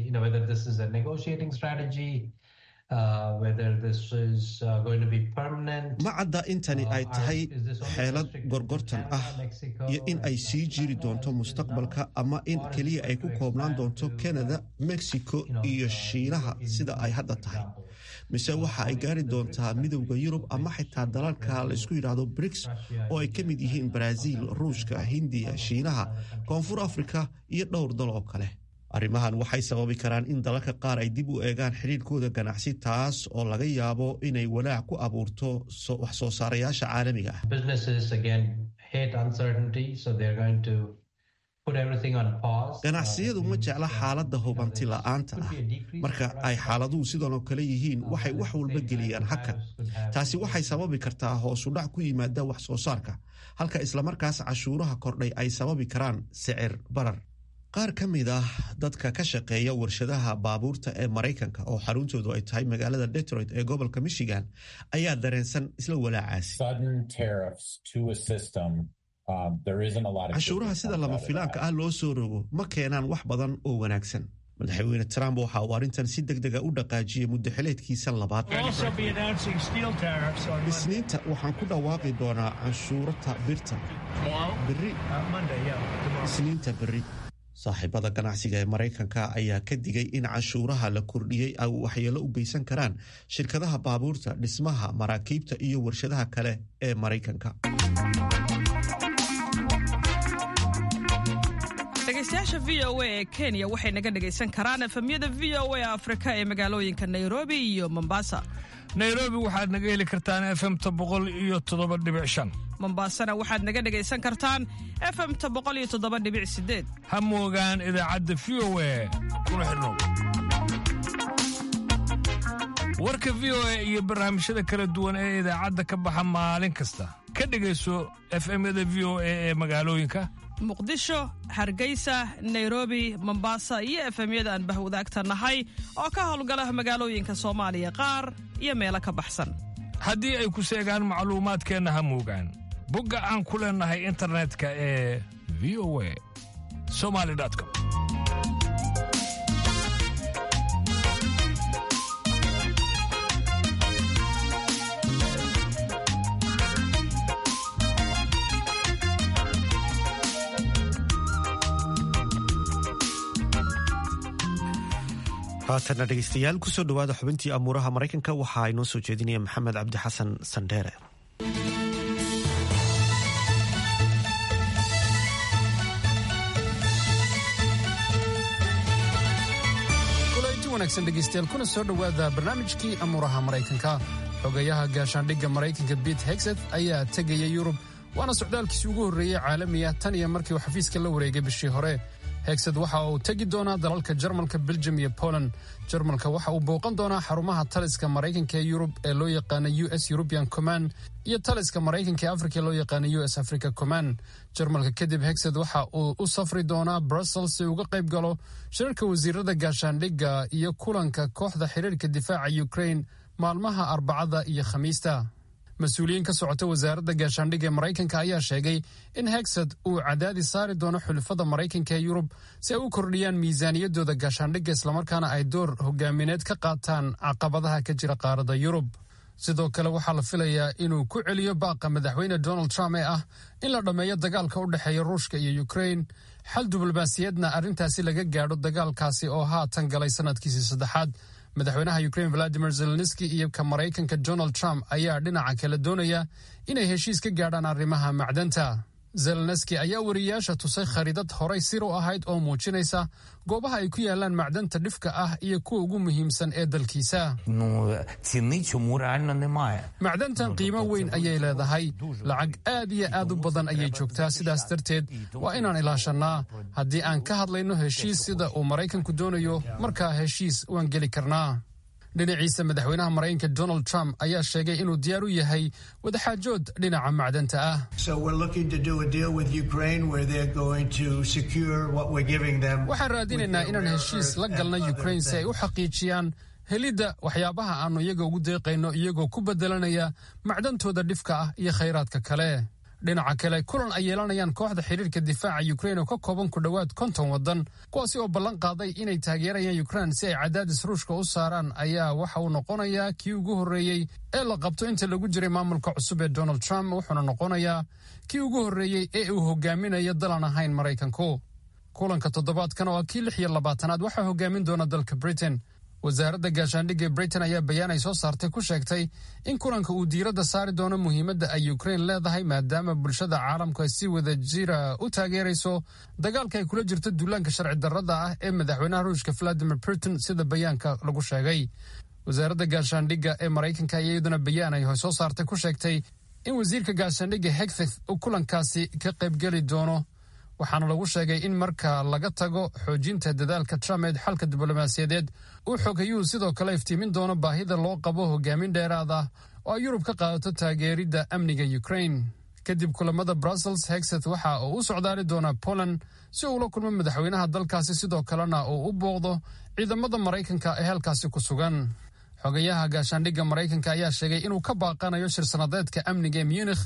Speaker 1: ma cadda intani ay tahay xeelad gorgortan ah iyo in ay sii jiri doonto mustaqbalka ama in keliya ay ku koobnaan doonto canada mexico iyo shiinaha sida ay hadda tahay mise waxa ay gaari doontaa midowda yurub ama xitaa dalalka la isku yidhaahdo briks oo ay ka mid yihiin brazil ruushka hindiya shiinaha koonfur afrika iyo dhowr dal oo kale arrimahan waxay sababi karaan in dalalka qaar ay dib u eegaan xidhiirkooda ganacsi taas oo laga yaabo inay walaac ku abuurto wax soo saarayaasha caalamiga ah ganacsiyadu ma jecla xaaladda hubanti la'aanta ah marka ay xaaladuhu sidan oo kale yihiin waxay wax walba geliyaan hakan taasi waxay sababi kartaa hoosudhac ku yimaada wax soo saarka halka islamarkaas cashuuraha kordhay ay sababi karaan sicir barar qaar ka mid ah dadka ka shaqeeya warshadaha baabuurta ee maraykanka oo xaruntoodu ay tahay magaalada detroit ee gobolka michigan ayaa dareensan isla walaacaasi canshuuraha sida lama filaanka ah loo soo rogo ma keenaan wax badan oo wanaagsan madaxweyne trump waxa uu arrintan si deg dega u dhaqaajiyey muddaxileedkiisa labaad isniinta waxaan ku dhawaaqi doonaa canshuurata birta beri isniinta berri saaxiibada ganacsiga ee maraykanka ayaa ka digay in canshuuraha la kordhiyey ay waxyeelo u geysan karaan shirkadaha baabuurta dhismaha maraakiibta iyo warshadaha kale ee maraykanka
Speaker 8: dhegeystayaasha v o a ee kenya waxay naga dhegaysan karaan efemyada v o a afrika ee magaalooyinka nairobi iyo mombasa
Speaker 10: nairobi waxaad naga heli kartaan efemta boqol iyo toddoba dhibic shan
Speaker 8: mombasana waxaad naga dhegaysan kartaan efemta boqol iyo toddoba dhibic sideed
Speaker 10: ha moogaan idaacadda v o a kuna xidhnow warka v o a iyo barnaamijyada kala duwan ee idaacadda ka baxa maalin kasta ka dhegayso efemyada v o a ee magaalooyinka
Speaker 8: muqdisho hargeysa nairobi mombasa iyo efemyada aan bahwadaagta nahay oo ka howlgala magaalooyinka soomaaliya qaar iyo meelo ka baxsan
Speaker 10: haddii ay ku seegaan macluumaadkeenna ha moogaan bogga aan ku leennahay internetka ee v o a somali com
Speaker 1: haatanna dhegeystayaal kusoo dhowaada xubintii amuuraha maraykanka waxaa inoo soo jeedinaya maxamed cabdi xasan sandheere
Speaker 11: kulanti wanaagsan dhegeystayaal kuna soo dhowaada barnaamijkii amuuraha maraykanka xogayaha gaashaandhigga maraykanka bit hegset ayaa tegaya yurub waana socdaalkiisii ugu horreeyey caalamiya tan iyo markii uu xafiiska la wareegay bishii hore hegsed waxa uu tegi doonaa dalalka jarmalka beljum iyo poland jarmalka waxa uu booqan doonaa xarumaha taliska maraykanka ee yurub ee loo yaqaana u s european command iyo taliska maraykanka ee afrika ee loo yaqaana u s africa command jarmalka kadib hegsed waxa uu u safri doonaa brussels si uga qayb galo shirarka wasiirada gaashaandhigga iyo kulanka kooxda xiriirka difaaca ukraine maalmaha arbacada iyo khamiista mas-uuliyiin ka socota wasaaradda gaashaandhigga ee maraykanka ayaa sheegay in hegsed uu cadaadis saari doono xulafada maraykanka ee yurub si ay u kordhiyaan miisaaniyaddooda gaashaandhigga islamarkaana ay door hogaamineed ka qaataan caqabadaha ka jira qaaradda yurub sidoo kale waxaa la filayaa inuu ku celiyo baaqa madaxweyne donald trump ee ah in la dhammeeyo dagaalka u dhexeeya ruushka iyo ukrain xal diblomaasiyaedna arrintaasi laga gaadho dagaalkaasi oo haatan galay sanadkiisii saddexaad madaxweynaha ukrain valadimir zelenski iyo ka maraykanka donald trump ayaa dhinaca kale doonaya inay heshiis ka gaadhaan arrimaha macdanta zelenski ayaa wariyayaasha tusay khariidad horay sir u ahayd oo muujinaysa goobaha ay ku yaalaan macdanta dhifka ah iyo kuwa ugu muhiimsan ee dalkiisa macdantan qiimo weyn ayay leedahay lacag aad iyo aad u badan ayay joogtaa sidaas darteed waa inaan ilaashannaa haddii aan ka hadlayno heshiis sida uu maraykanku doonayo markaa heshiis waan geli karnaa dhinaciisa madaxweynaha maraykanka donald trump ayaa sheegay inuu diyaar u yahay wadaxaajood dhinaca macdanta ah waxaan raadinaynaa inaan heshiis la galna ukrain si ay u xaqiijiyaan helidda waxyaabaha aannu iyaga ugu deeqayno iyagoo ku bedelanaya macdantooda dhifka ah iyo khayraadka kale dhinaca kale kulan ay yeelanayaan kooxda xiriirka difaaca ukrain oo ka kooban ku dhowaad konton waddan kuwaasi oo ballan qaaday inay taageerayaan ukrain si ay cadaadis ruushka u saaraan ayaa waxa uu noqonayaa kii ugu horreeyey ee la qabto inta lagu jiray maamulka cusub ee donald trump wuxuuna noqonayaa kii ugu horreeyey ee uu hogaaminayo dalan ahayn maraykanku kulanka toddobaadkan oo ah kii lix iyo labaatanaad waxaa hogaamin doona dalka britain wasaaradda gaashaandhigga britain ayaa bayaan ay soo saartay ku sheegtay in kulanka uu diiradda saari doono muhiimadda ay ukrain leedahay maadaama bulshada caalamku ay si wada jira u taageerayso dagaalka ay kula jirto duulaanka sharci darrada ah ee madaxweynaha ruushka valadimir putin sida bayaanka lagu sheegay wasaaradda gaashaandhigga ee maraykanka ayaa iyaduna bayaan ay soo saartay ku sheegtay in wasiirka gaashaandhigga hegfith uu kulankaasi ka qaybgeli doono waxaana lagu sheegay in marka laga tago xoojinta dadaalka trump ee xalka diblomaasiyadeed uu xogayuhu sidoo kale iftiimin doono baahida loo qabo hogaamin dheeraad ah oo ay yurub ka qaadato taageeridda amniga ukrain kadib kulamada brussels hegset waxa uu u socdaali doonaa poland si uu ula kulmo madaxweynaha dalkaasi sidoo kalena uu u booqdo ciidamada maraykanka ee halkaasi ku sugan xogayaha gaashaandhigga maraykanka ayaa sheegay inuu ka baaqanayo shir sanadeedka amniga ee munikh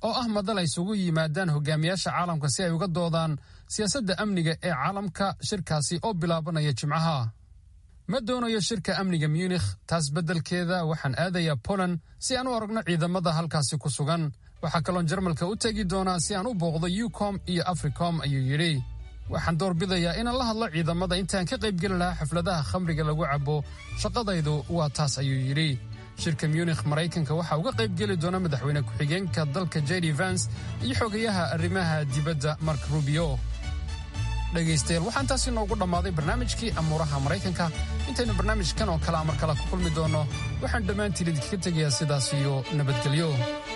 Speaker 11: oo ah madal ay isugu yimaadaan hogaamiyaasha caalamka si ay uga doodaan siyaasadda amniga ee caalamka shirkaasi oo bilaabanaya jimcaha ma doonayo shirka amniga munikh taas beddelkeeda waxaan aadayaa poland si aan u aragno ciidamada halkaasi ku sugan waxaa kaloon jarmalka u tegi doonaa si aan u booqdo yucom iyo africom ayuu yidhi waxaan doorbidayaa inaan la hadlo ciidamada intaan ka qaybgeli lahaa xafladaha khamriga lagu cabo shaqadaydu waa taas ayuu yidhi shirka munikh maraykanka waxaa uga qaybgeli doona madaxweyne ku-xigeenka dalka jedi vans iyo xogayaha arrimaha dibadda mark rubio dhegaystayaal waxaan taasi noogu dhammaaday barnaamijkii amuuraha maraykanka intaynu barnaamijkan oo kale amar kale ku kulmi doonno waxaan dhammaantiin idinkaga tegayaa sidaas iyo nabadgelyo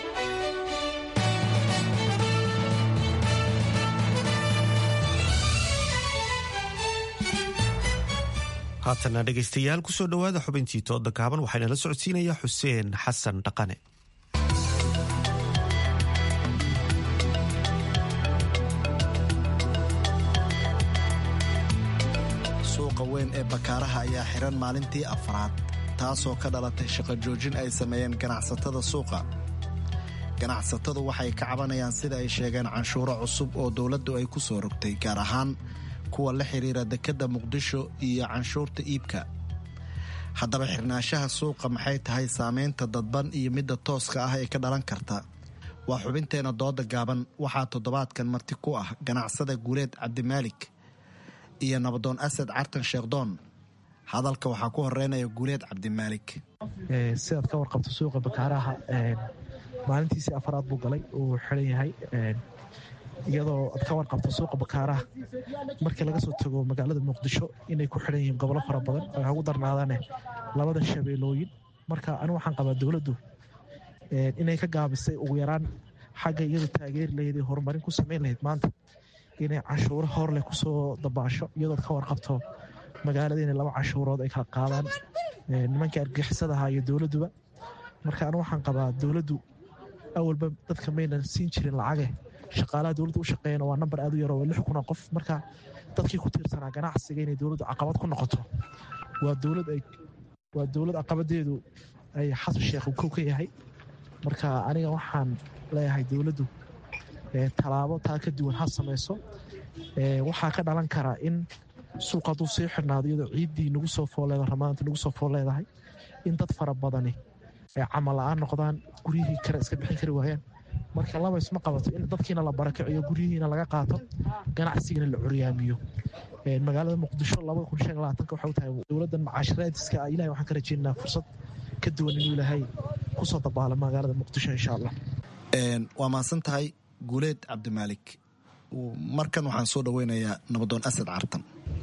Speaker 1: haatana dhegaystayaal kusoo dhowaada xubintii tooda gaaban waxaana la socodsiinayaa xuseen xasan dhaqane
Speaker 12: suuqa weyn ee bakaaraha ayaa xiran maalintii afraad taasoo ka dhalatay shaqo joojin ay sameeyeen ganacsatada suuqa ganacsatadu waxay ka cabanayaan sida ay sheegeen canshuuro cusub oo dowladdu ay ku soo rogtay gaar ahaan kuwa la xidhiira dekedda muqdisho iyo canshuurta iibka haddaba xirnaanshaha suuqa maxay tahay saamaynta dadban iyo midda tooska ah ee ka dhalan karta waa xubinteenna dooda gaaban waxaa toddobaadkan marti ku ah ganacsada guuleed cabdimaalik iyo nabadoon asad cartan sheekhdoon hadalka waxaa ku horeynaya guuleed cabdimaalik
Speaker 13: sidaad ka warqabto suuqa bakaaraha maalintiisii afaraad buu galay uu xiran yahay iyadoo ad ka warqabto suuqa bakaaraha markii laga soo tago magaalada muqdisho inay ku xiran yihiin gobollo fara badan oo ugu darnaadaane labada shabeelooyin marka anigu waxaan qabaa dowladdu inay ka gaabisay ugu yaraan xagga iyadu taageeri lahayd ee horumarin ku samayn lahayd maanta inay cashuuro hor leh kusoo dabaasho iyadood ka warqabto magaalada inay laba cashuurood ay kala qaadaan nimankii argixisadaha iyo dowladduba marka anigu waxaan qabaa dowladdu awalba dadka maynan siin jirin lacage shaqaalaha dowladda u shaqeeyana waa nambar aad u yaro waa lix kun oo qof marka dadkii ku tiirsanaa ganacsiga inay dowladdu caqabad ku noqoto waa dowlad ay waa dowlad caqabadeedu ay xasan sheekh uu kow ka yahay marka aniga waxaan leeyahay dowladdu tallaabo taa ka duwan ha samayso waxaa ka dhalan karaa in suuq hadduu sii xidhnaado iyadoo ciiddii nagu soo fooleeda ramaanta nagu soo fool leedahay in dad fara badani ay camal la-aan noqdaan guryihii kale iska bixin kari waayaan marka laba isma qabato in dadkiina la barakiciyo guryihiina laga qaato ganacsigana la curyaamiyo magaalada muqdisho waxay tahay dowladdan macaashiraadiska ilahay waxaan ka rajeynaa fursad ka duwan inuu ilaahay kusoo dabaalo magaalada muqdisho insha allah
Speaker 12: waa mahadsan tahay guuleed cabdimaalik markan waxaan soo dhoweynayaa nabadoon asad cartan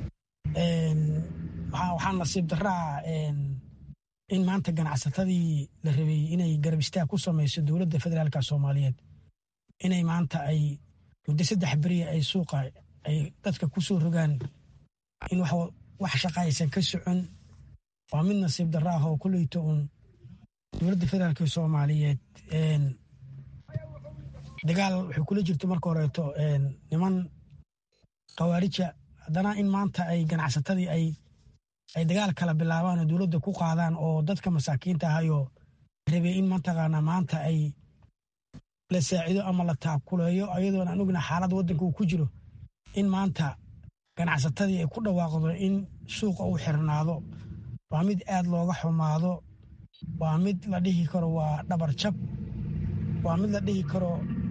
Speaker 14: waxaa nasiib daraa in maanta ganacsatadii la rabay inay garab istaag ku samayso dowladda federaalka soomaaliyeed inay maanta ay muddo saddex beriya ay suuqa ay dadka ku soo rogaan in wax shaqa aysan ka socon waa mid nasiib dara ah oo kuleyto uun dowladda federaalka soomaaliyeed dagaal waxay kula jirto marka horeeto niman khawaarija haddana in maanta ay ganacsatadii ay ay dagaal kala bilaabaan oo dowladda ku qaadaan oo dadka masaakiinta ahayoo rabay in mataqaanaa maanta ay la saacido ama la taakuleeyo ayadoon aan ogna xaaladda waddanka uu ku jiro in maanta ganacsatadii ay ku dhawaaqdo in suuqa uu xirnaado waa mid aad looga xumaado waa mid la dhihi karo waa dhabar jab waa mid la dhihi karo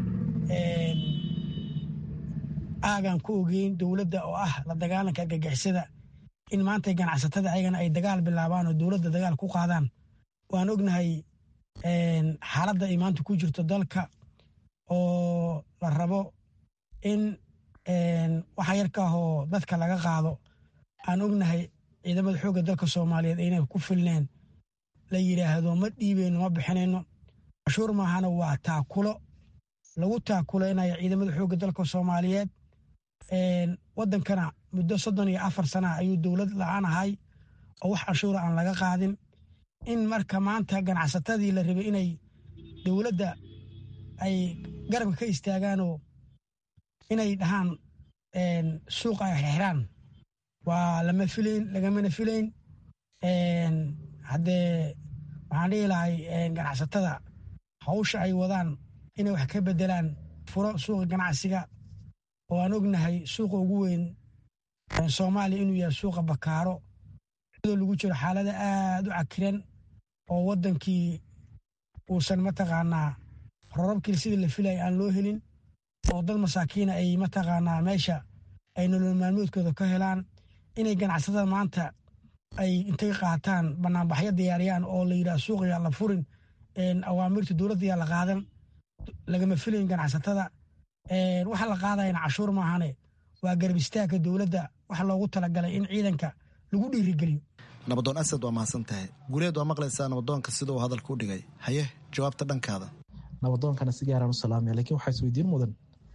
Speaker 14: aagan ku ogeyn dowladda oo ah la dagaalanka argagixisada in maanta ganacsatada ayagana ay dagaal bilaabaan oo dowladda dagaal ku qaadaan waan ognahay xaaladda ay maanta ku jirto dalka oo la rabo in waxa yarka ahoo dadka laga qaado aan ognahay ciidamada xoogga dalka soomaaliyeed aynay ku filneen la yidhaahdo ma dhiibeyno ma bixinayno cashuur maahana waa taakulo lagu taakulaynayo ciidamada xoogga dalka soomaaliyeed waddankana muddo soddon iyo afar sana ayuu dowlad la-aan ahay oo wax canshuura aan laga qaadin in marka maanta ganacsatadii la rabay inay dowladda ay garabka ka istaagaanoo inay dhahaan suuqa ay xirxiraan waa lama filayn lagamana filayn haddee waxaan dhihi lahay ganacsatada hawsha ay wadaan inay wax ka bedelaan furo suuqa ganacsiga oo aan ognahay suuqa ugu weyn soomaaliya inuu yahay suuqa bakaaro iyadoo lagu jiro xaalada aad u cakiran oo waddankii uusan mataqaanaa rorabkii sidii la filaya aan loo helin oo dad masaakiina ay mataqaanaa meesha ay nolol maalmoodkooda ka helaan inay ganacsatada maanta ay intay qaataan banaanbaxyo diyaariyaan oo la yidhaha suuqaya la furin awaamirta dowladda yaa la qaadan lagama filayn ganacsatada waxa la qaadayana cashuur maahane waa garab istaagka dowladda waxa loogu talagalay in ciidanka lagu dhiirigeliyo
Speaker 12: nabadoon asad waa mahadsan tahay guuleed waa maqlaysaa nabadoonka sida uu hadalka u dhigay haye jawaabta dhankaada
Speaker 13: nabadoonkana si gaaraan u salaamaya lakiin waxaa isweydiin mudan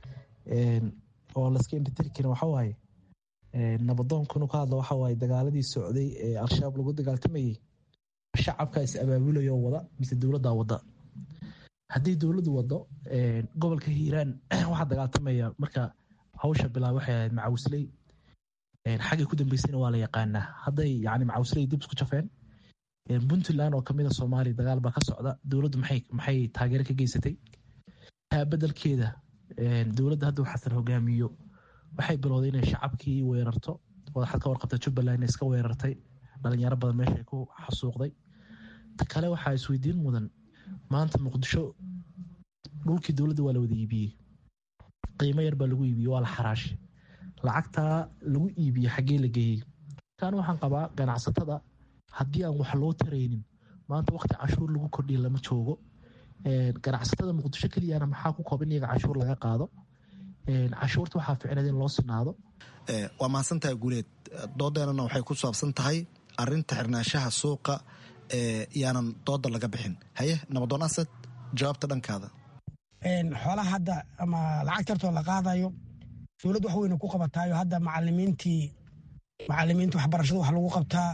Speaker 13: oo layska indhitiri karin waxa waaye nabadoonka inuu ka hadlo waxa waaye dagaaladii socday ee al-shabaab lagu dagaaltamayey shacabka is abaabulayo wada mise dowladdaa wada haddii dowladdu wado gobolka hiiraan waxaa dagaaltamaya marka hawsha bilaab waxay ahayd macawisley xaggay ku dambeysayna waa la yaqaanaa hadday yani macawisley dib isku jafeen puntland oo kamida soomaaliya dagaal baa ka socda dowladdu maxay taageero ka geysatay taa bedelkeeda dowladda hadduu xasan hogaamiyo waxay bilowday inay shacabkii weerarto wadaxad ka warqabta jubbaland iska weerartay dhalinyaro badan meesha ku xasuuqday ta kale waxaa isweydiin mudan maanta muqdisho dhulkii dowladda waa la wada iibiyey qiimo yar baa lagu iibiyey waa la xaraashay lacagtaa lagu iibiyey xaggee la geeyey kan waxaan qabaa ganacsatada haddii aan wax loo taraynin maanta waqti cashuur lagu kordhiya lama joogo ganacsatada muqdisho keliyana maxaa ku kooban iyaga cashuur laga qaado cashuurta waxaa ficneed in loo sinaado
Speaker 12: waa mahadsantahay guuleed doodeenana waxay ku saabsan tahay arinta xirnaanshaha suuqa yaanan dooda laga bixin haye nabadoon asad jawaabta dhankaada
Speaker 14: xoolaha hadda ama lacagta hartoo la qaadayo dowladd wax weyna ku qabataayo hadda macalimiintii macalimiinta waxbarashada wax lagu qabtaa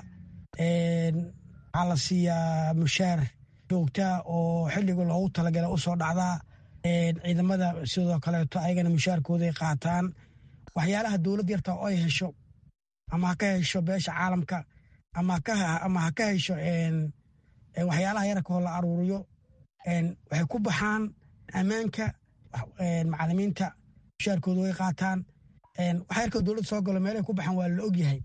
Speaker 14: waxaa la siiyaa mushaar joogtaa oo xilliga loogu talagala u soo dhacdaa ciidamada sidoo kaleeto ayagana mushaarkooday qaataan waxyaalaha dowladd yarta oo ay hesho ama ha ka hesho beesha caalamka ama ha ka hesho waxyaalaha yarkoo la aruuriyo waxay ku baxaan ammaanka macalimiinta mushaarkooda way qaataan waxa yarkoo dowladda soo galo meelay ku baxaan waa la ogyahay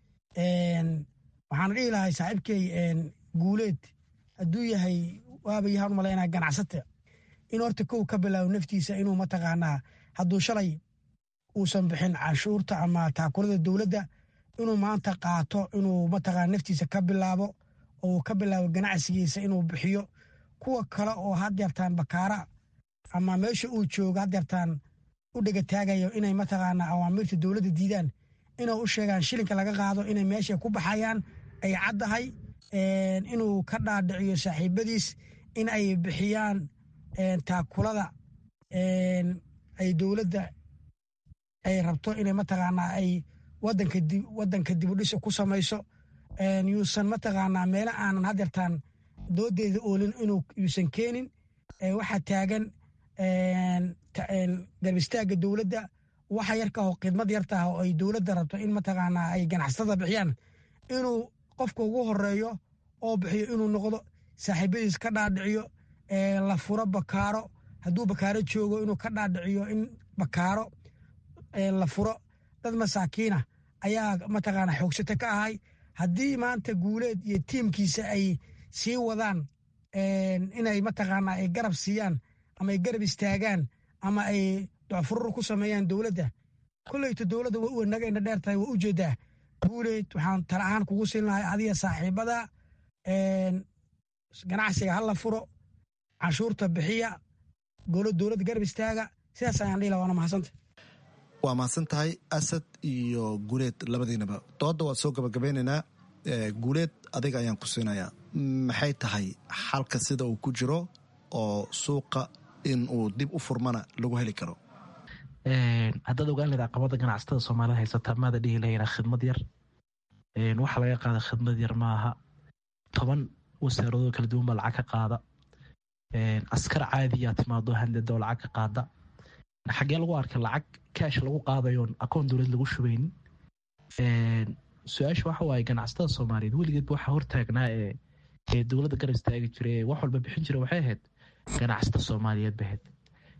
Speaker 14: waxaana dhihi lahay saaxiibkey guuleed hadduu yahay waaba yahaan u malaynaa ganacsata in horta kow ka bilaabo naftiisa inuu mataqaanaa hadduu shalay uusan bixin canshuurta ama taakulada dowladda inuu maanta qaato inuu mataqaana naftiisa ka bilaabo oo uu ka bilaabo ganacsigiisa inuu bixiyo kuwa kale oo haddeertaan bakaara ama meesha uu joogo haddeertaan u dhega taagayo inay mataqaanaa awaamiirta dowladda diidaan inay u sheegaan shilinka laga qaado inay meesha ku baxayaan ay caddahay inuu ka dhaadhiciyo saaxiibadiis in ay bixiyaan taakulada ay dowladda ay rabto inay mataqaanaa ay wadanka dibudhisa ku samayso yuusan mataqaanaa meelo aanan hadeertaan doodeeda oolin inuu yuusan keenin waxaa taagan garbistaagga dowladda waxa yarkaho khidmad yartaah oo ay dowladda rabto in mataqaanaa ay ganacsatada bixiyaan inuu qofka ugu horeeyo oo bixiyo inuu noqdo saaxiibadiis ka dhaadhiciyo la furo bakaaro hadduu bakaaro joogo inuu ka dhaadhiciyo in bakaaro la furo dad masaakiina ayaa mataqaanaa xoogsata ka ahay haddii maanta guuleed iyo tiimkiisa ay sii wadaan inay mataqaanaa ay garab siiyaan ama ay garab istaagaan ama ay docfurur ku sameeyaan dowladda kolleyta dowladda way u naga indha dheer tahay waa u jeedaa guuleed waxaan tala ahaan kugu siin lahay adiga saaxiibada ganacsiga ha la furo canshuurta bixiya golo dowladda garab istaaga sidaas ayaan dhihi laha waana mahadsanta
Speaker 12: waa mahadsan tahay asad iyo guuleed labadiinaba dooda waa soo gabagabeynaynaa guuleed adiga ayaan ku siinayaa maxay tahay xalka sida uu ku jiro oo suuqa in uu dib u furmana lagu heli karo
Speaker 13: haddaad ogaan leed caqabada ganacsatada soomaalida haysata maada dhihi lahayna khidmad yar waxa laga qaada khidmad yar maaha toban wasaaradoo kala duwan baa lacag ka qaada askar caadiyaa timaado handadoo lacag ka qaada xaggee lagu arkay lacag kaash lagu qaadayoon akoon dowlad lagu shubaynin su-aasha waxa waaye ganacsatada soomaaliyeed weligeedba waxaa hortaagnaa ee dowladda garab istaagi jira ee wax walba bixin jira waxay ahayd ganacsata soomaaliyeed bahayd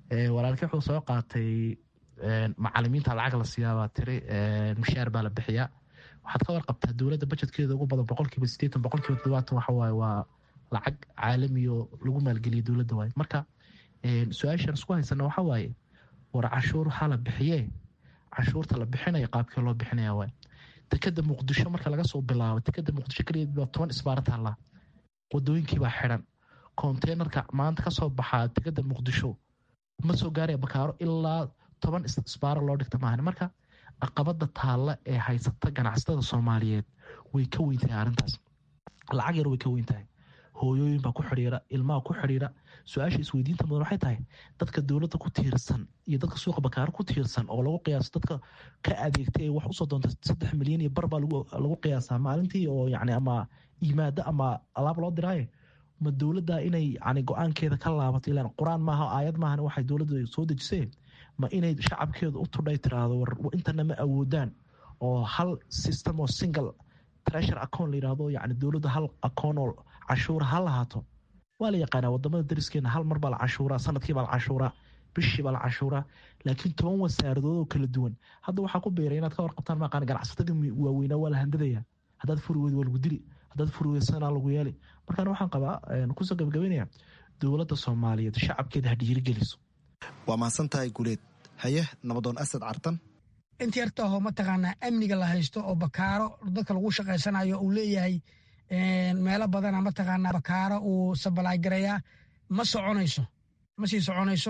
Speaker 13: walaalkii wuxuu soo qaatay macalimiinta lacag la siiyaabaa tiri mushaar baa la bixiyaa waxaad ka warqabtaa dowladda bajetkeeda ugu badan boqolkiiba sideetan boqolkiiba todobaatan waxawaaye waa lacag caalamiyo lagu maalgeliya dowladda waaye marka su-aashaan isku haysana waxa waaye war cashuur waxaa la bixiyee cashuurta la bixinaya qaabkee loo bixinaya waay dekeda muqdisho marka laga soo bilaabo dekeda muqdisho keliya baa toban isbaara taallaa wadooyinkiibaa xidan konteynerka maanta kasoo baxaa dekeda muqdisho ma soo gaaraya bakaaro ilaa toban isbaaro loo dhigta maahan marka aqabada taalla ee haysata ganacsatada soomaaliyeed way ka weyntahay arrintaas lacag yar way ka weyntahay hooyooyin baa ku xidhiira ilmaha ku xidhiira su-aasha isweydiinta mudan waxay tahay dadka dowladda ku tiirsan iyo dadka suuqa bakaaro ku tiirsan oo lagu qiyaaso dadka ka adeegta ee wax usoo doonta saddex milyan iyo bar baa lagu qiyaasaa maalintii oo yani ama yimaado ama alaab loo diraaye ma dowladda inay yani go-aankeeda ka laabato ilaan qur-aan maaha aayad maahan waxay dowladda soo dejisee ma inay shacabkeeda u tudhay tiraahdo war intana ma awoodaan oo hal system oo single treasure account la yidhahdo yani dowladda hal account oo cashuura ha lahaato waa la yaqaanaa wadamada dariskeena hal mar baa la cashuuraa sanadkii baa la cashuuraa bishii baa la cashuuraa laakiin toban wasaaradood oo kala duwan hadda waxaa ku beeray inaad ka warqabtaan maqaan ganacsatadii waaweynaa waa la handadaya haddaad furi weyd waa lagu dili haddaad furi weyd sanaa lagu yeeli markaan waxaan qabaa kusoo gabagabeynaya dowladda soomaaliyeed shacabkeeda ha dhiirigeliso
Speaker 12: waa mahadsan tahay guleed haye nabadoon asad cartan
Speaker 14: inta yartaahoo mataqaanaa amniga la haysto oo bakaaro dadka lagu shaqaysanayo uu leeyahay meelo badana mataqaanaa bakaaro uu sabalaygarayaa ma soconayso ma sii soconayso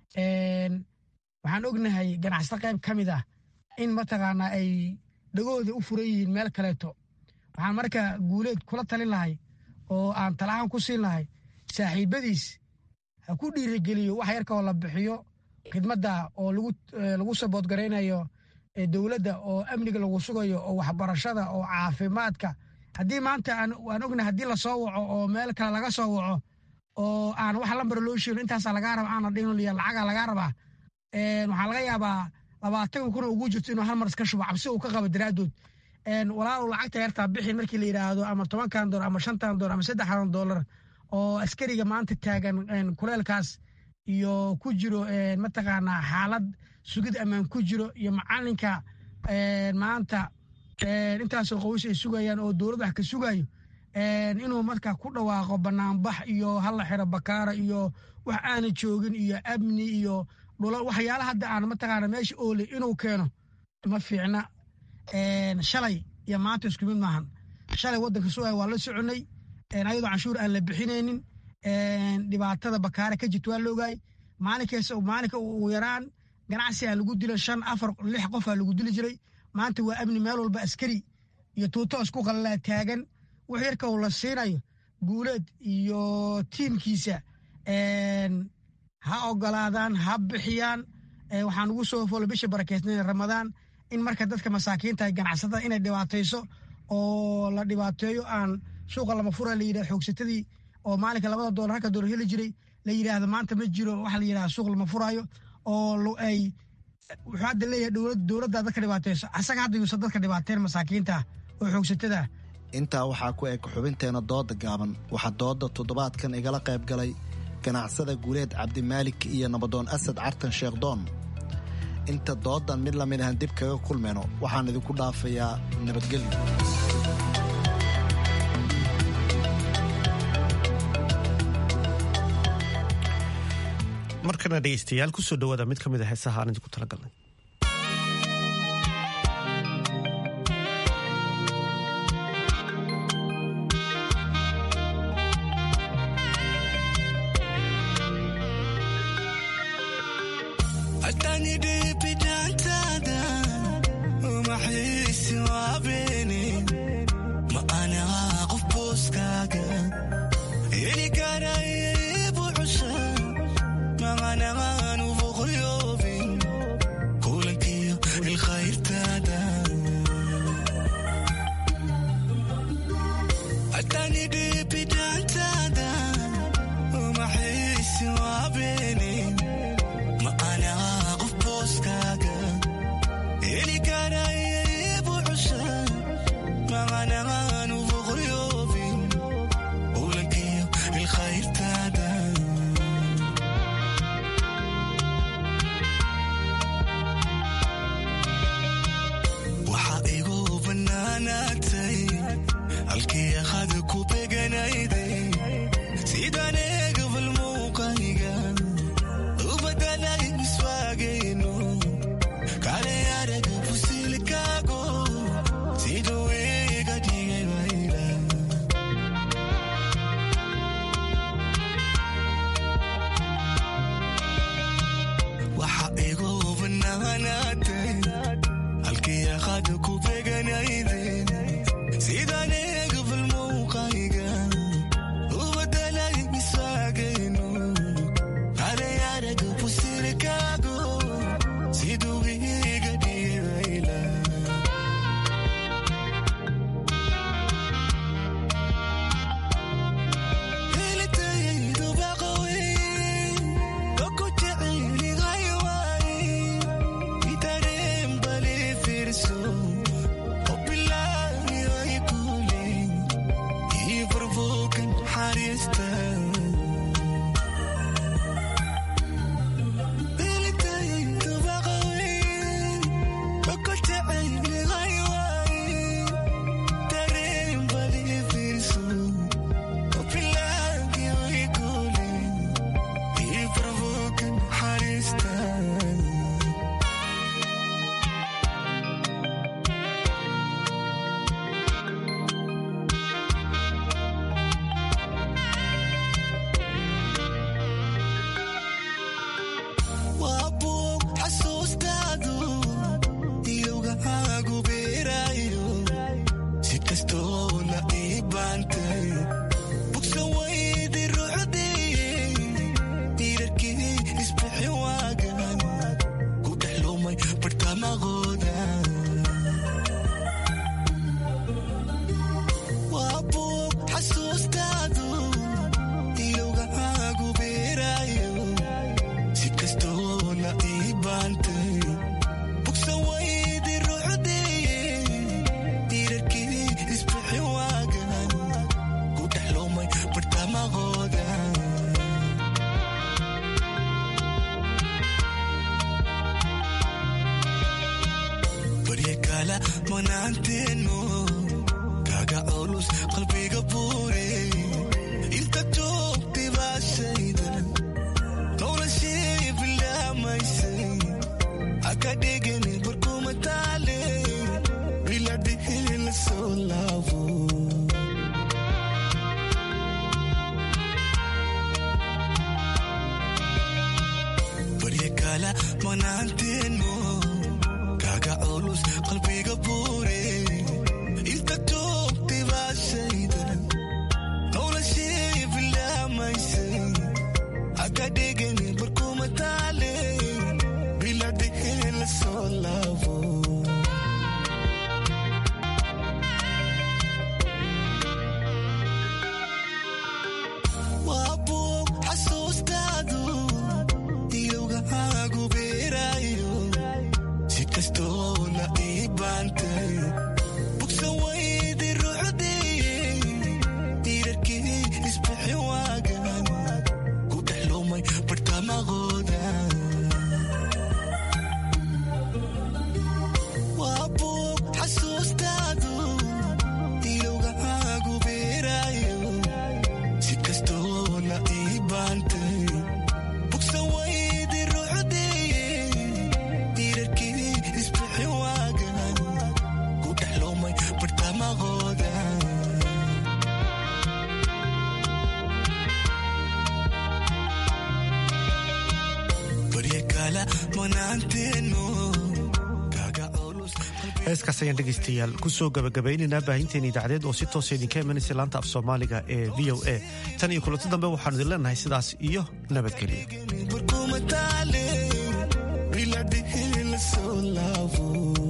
Speaker 14: waxaan ognahay ganacsato qayb ka mid ah in mataqaanaa ay dhagooda u furan yihiin meel kaleeto waxaan marka guuleed kula talin lahay oo aan talahaan ku siin lahay saaxiibadiis ha ku dhiirigeliyo wax yarkaoo la bixiyo khidmadda oo lagu saboodgaraynayo dowladda oo amniga lagu sugayo oo waxbarashada oo caafimaadka haddii maanta waan ognahay haddii lasoo waco oo meel kale laga soo waco oo aan wax lambar loo sheegin intaasaa lagaa raba aana dhinliya lacagaa lagaa rabaa waxaa laga yaabaa labaatan kun ugu jirto inuu hal mar iska shubo cabsi uu ka qabo daraaddood walaalow lacagta yartaa bixin markii la yidhaahdo ama tobankan doolar ama shantan doolar ama saddexdan doolar oo askariga maanta taagan kuleelkaas iyo ku jiro mataqaanaa xaalad sugid ammaan ku jiro iyo macalinka maanta intaasoo qoys ay sugayaan oo dowlad wax ka sugayo inuu marka ku dhawaaqo banaanbax iyo hala xiro bakaara iyo wax aana joogin iyo amni iyo dhula waxyaala hadda aan mataqaana meesha oole inuu keeno ma fiicna shalay iyo maanta isku mid maahan shalay waddanka sugaya waa la soconay ayadoo canshuur aan la bixinaynin dhibaatada bakaara ka jirta waa la ogaay maalinkaas maalinka ugu yaraan ganacsi aa lagu dilo shan afar lix qof aa lagu dili jiray maanta waa amni meel walba askari iyo tuuto isku qalalaa taagan wax yarka uu la siinayo guuleed iyo tiimkiisa ha ogolaadaan ha bixiyaan waxaan ugu soo folo bisha barakeysnayn ramadaan in marka dadka masaakiinta ganacsatada inay dhibaatayso oo la dhibaateeyo aan suuqa lama fura la yidhah xoogsatadii oo maalinka labada doolar halka doolar heli jiray la yidhaahdo maanta ma jiro waxa la yidhahda suuq lama furaayo oo ay wuxuu hadda leeyahay dowlad dowladda dadka dhibaateyso asaga hadda yuusan dadka dhibaateen masaakiinta oo xoogsatada
Speaker 12: intaa waxaa ku eg xubinteena dooda gaaban waxaa dooda toddobaadkan igala qayb galay ganacsada guuleed cabdimaalik iyo nabadoon asad cartan sheekhdoon inta doodan mid lamid ahan dib kaga kulmayno waxaan idinku dhaafayaa nabadgelyo
Speaker 1: markana dhegeystayaal kusoo dhawaada mid ka mid a heesaha aan idinku talagalnay
Speaker 15: kastoona ii baantay bugsa waydi ruuxdii diirarkii isbixi waagan ku dhex lumay bartamaqooda waa buug xasuustaadu ilowgahaagu beeraayo si kastoona ii baantay bugsa waydi ruuxdii diirarkii isbixi waagan ku dhex lumay bartamaqooda barya kala manaanteenu kaga culus qalbiga buure inta joogtay baashayda noloshii bilaamaysay haka dhigani barkuma taale biladhihi la soo laabo barya kala manaanteenu kaga culus qalbiga buure inta joogtay baashayda noloshii bilaamaysay haka dhigani barkuma taale biladhihi la soo laabo waa buug xasuustaadu ilowgahaagu beeraayo si kastoona ii baantay bugsa waydi ruuxdii diirarkii isbixi waagan ku dhex lumay bartamaqooda waa buug xasuustaadu ilowgahaagu beeraayo si kastoona ii baantay bugsa waydi ruuxdii diirarkii isbixi waagan ku dhex lumay bartamaqooda barya kala manaanteenu kaga culus
Speaker 1: heeskaas ayaan dhegaystayaal kusoo gabagabaynaynaa baahinteena idaacadeed oo si toosa idinka imanaysa laanta af soomaaliga ee v o a tan iyo kulanti dambe waxaanu idin leenahay sidaas iyo nabadgelyo
Speaker 15: barkuma taale biladhihi la soo laabo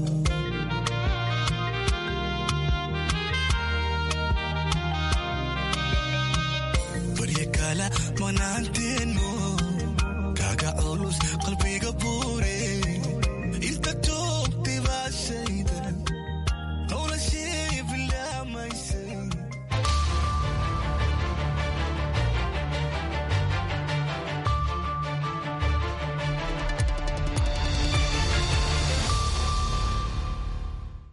Speaker 15: barya kala manaanteenu kaga culus qalbiga buure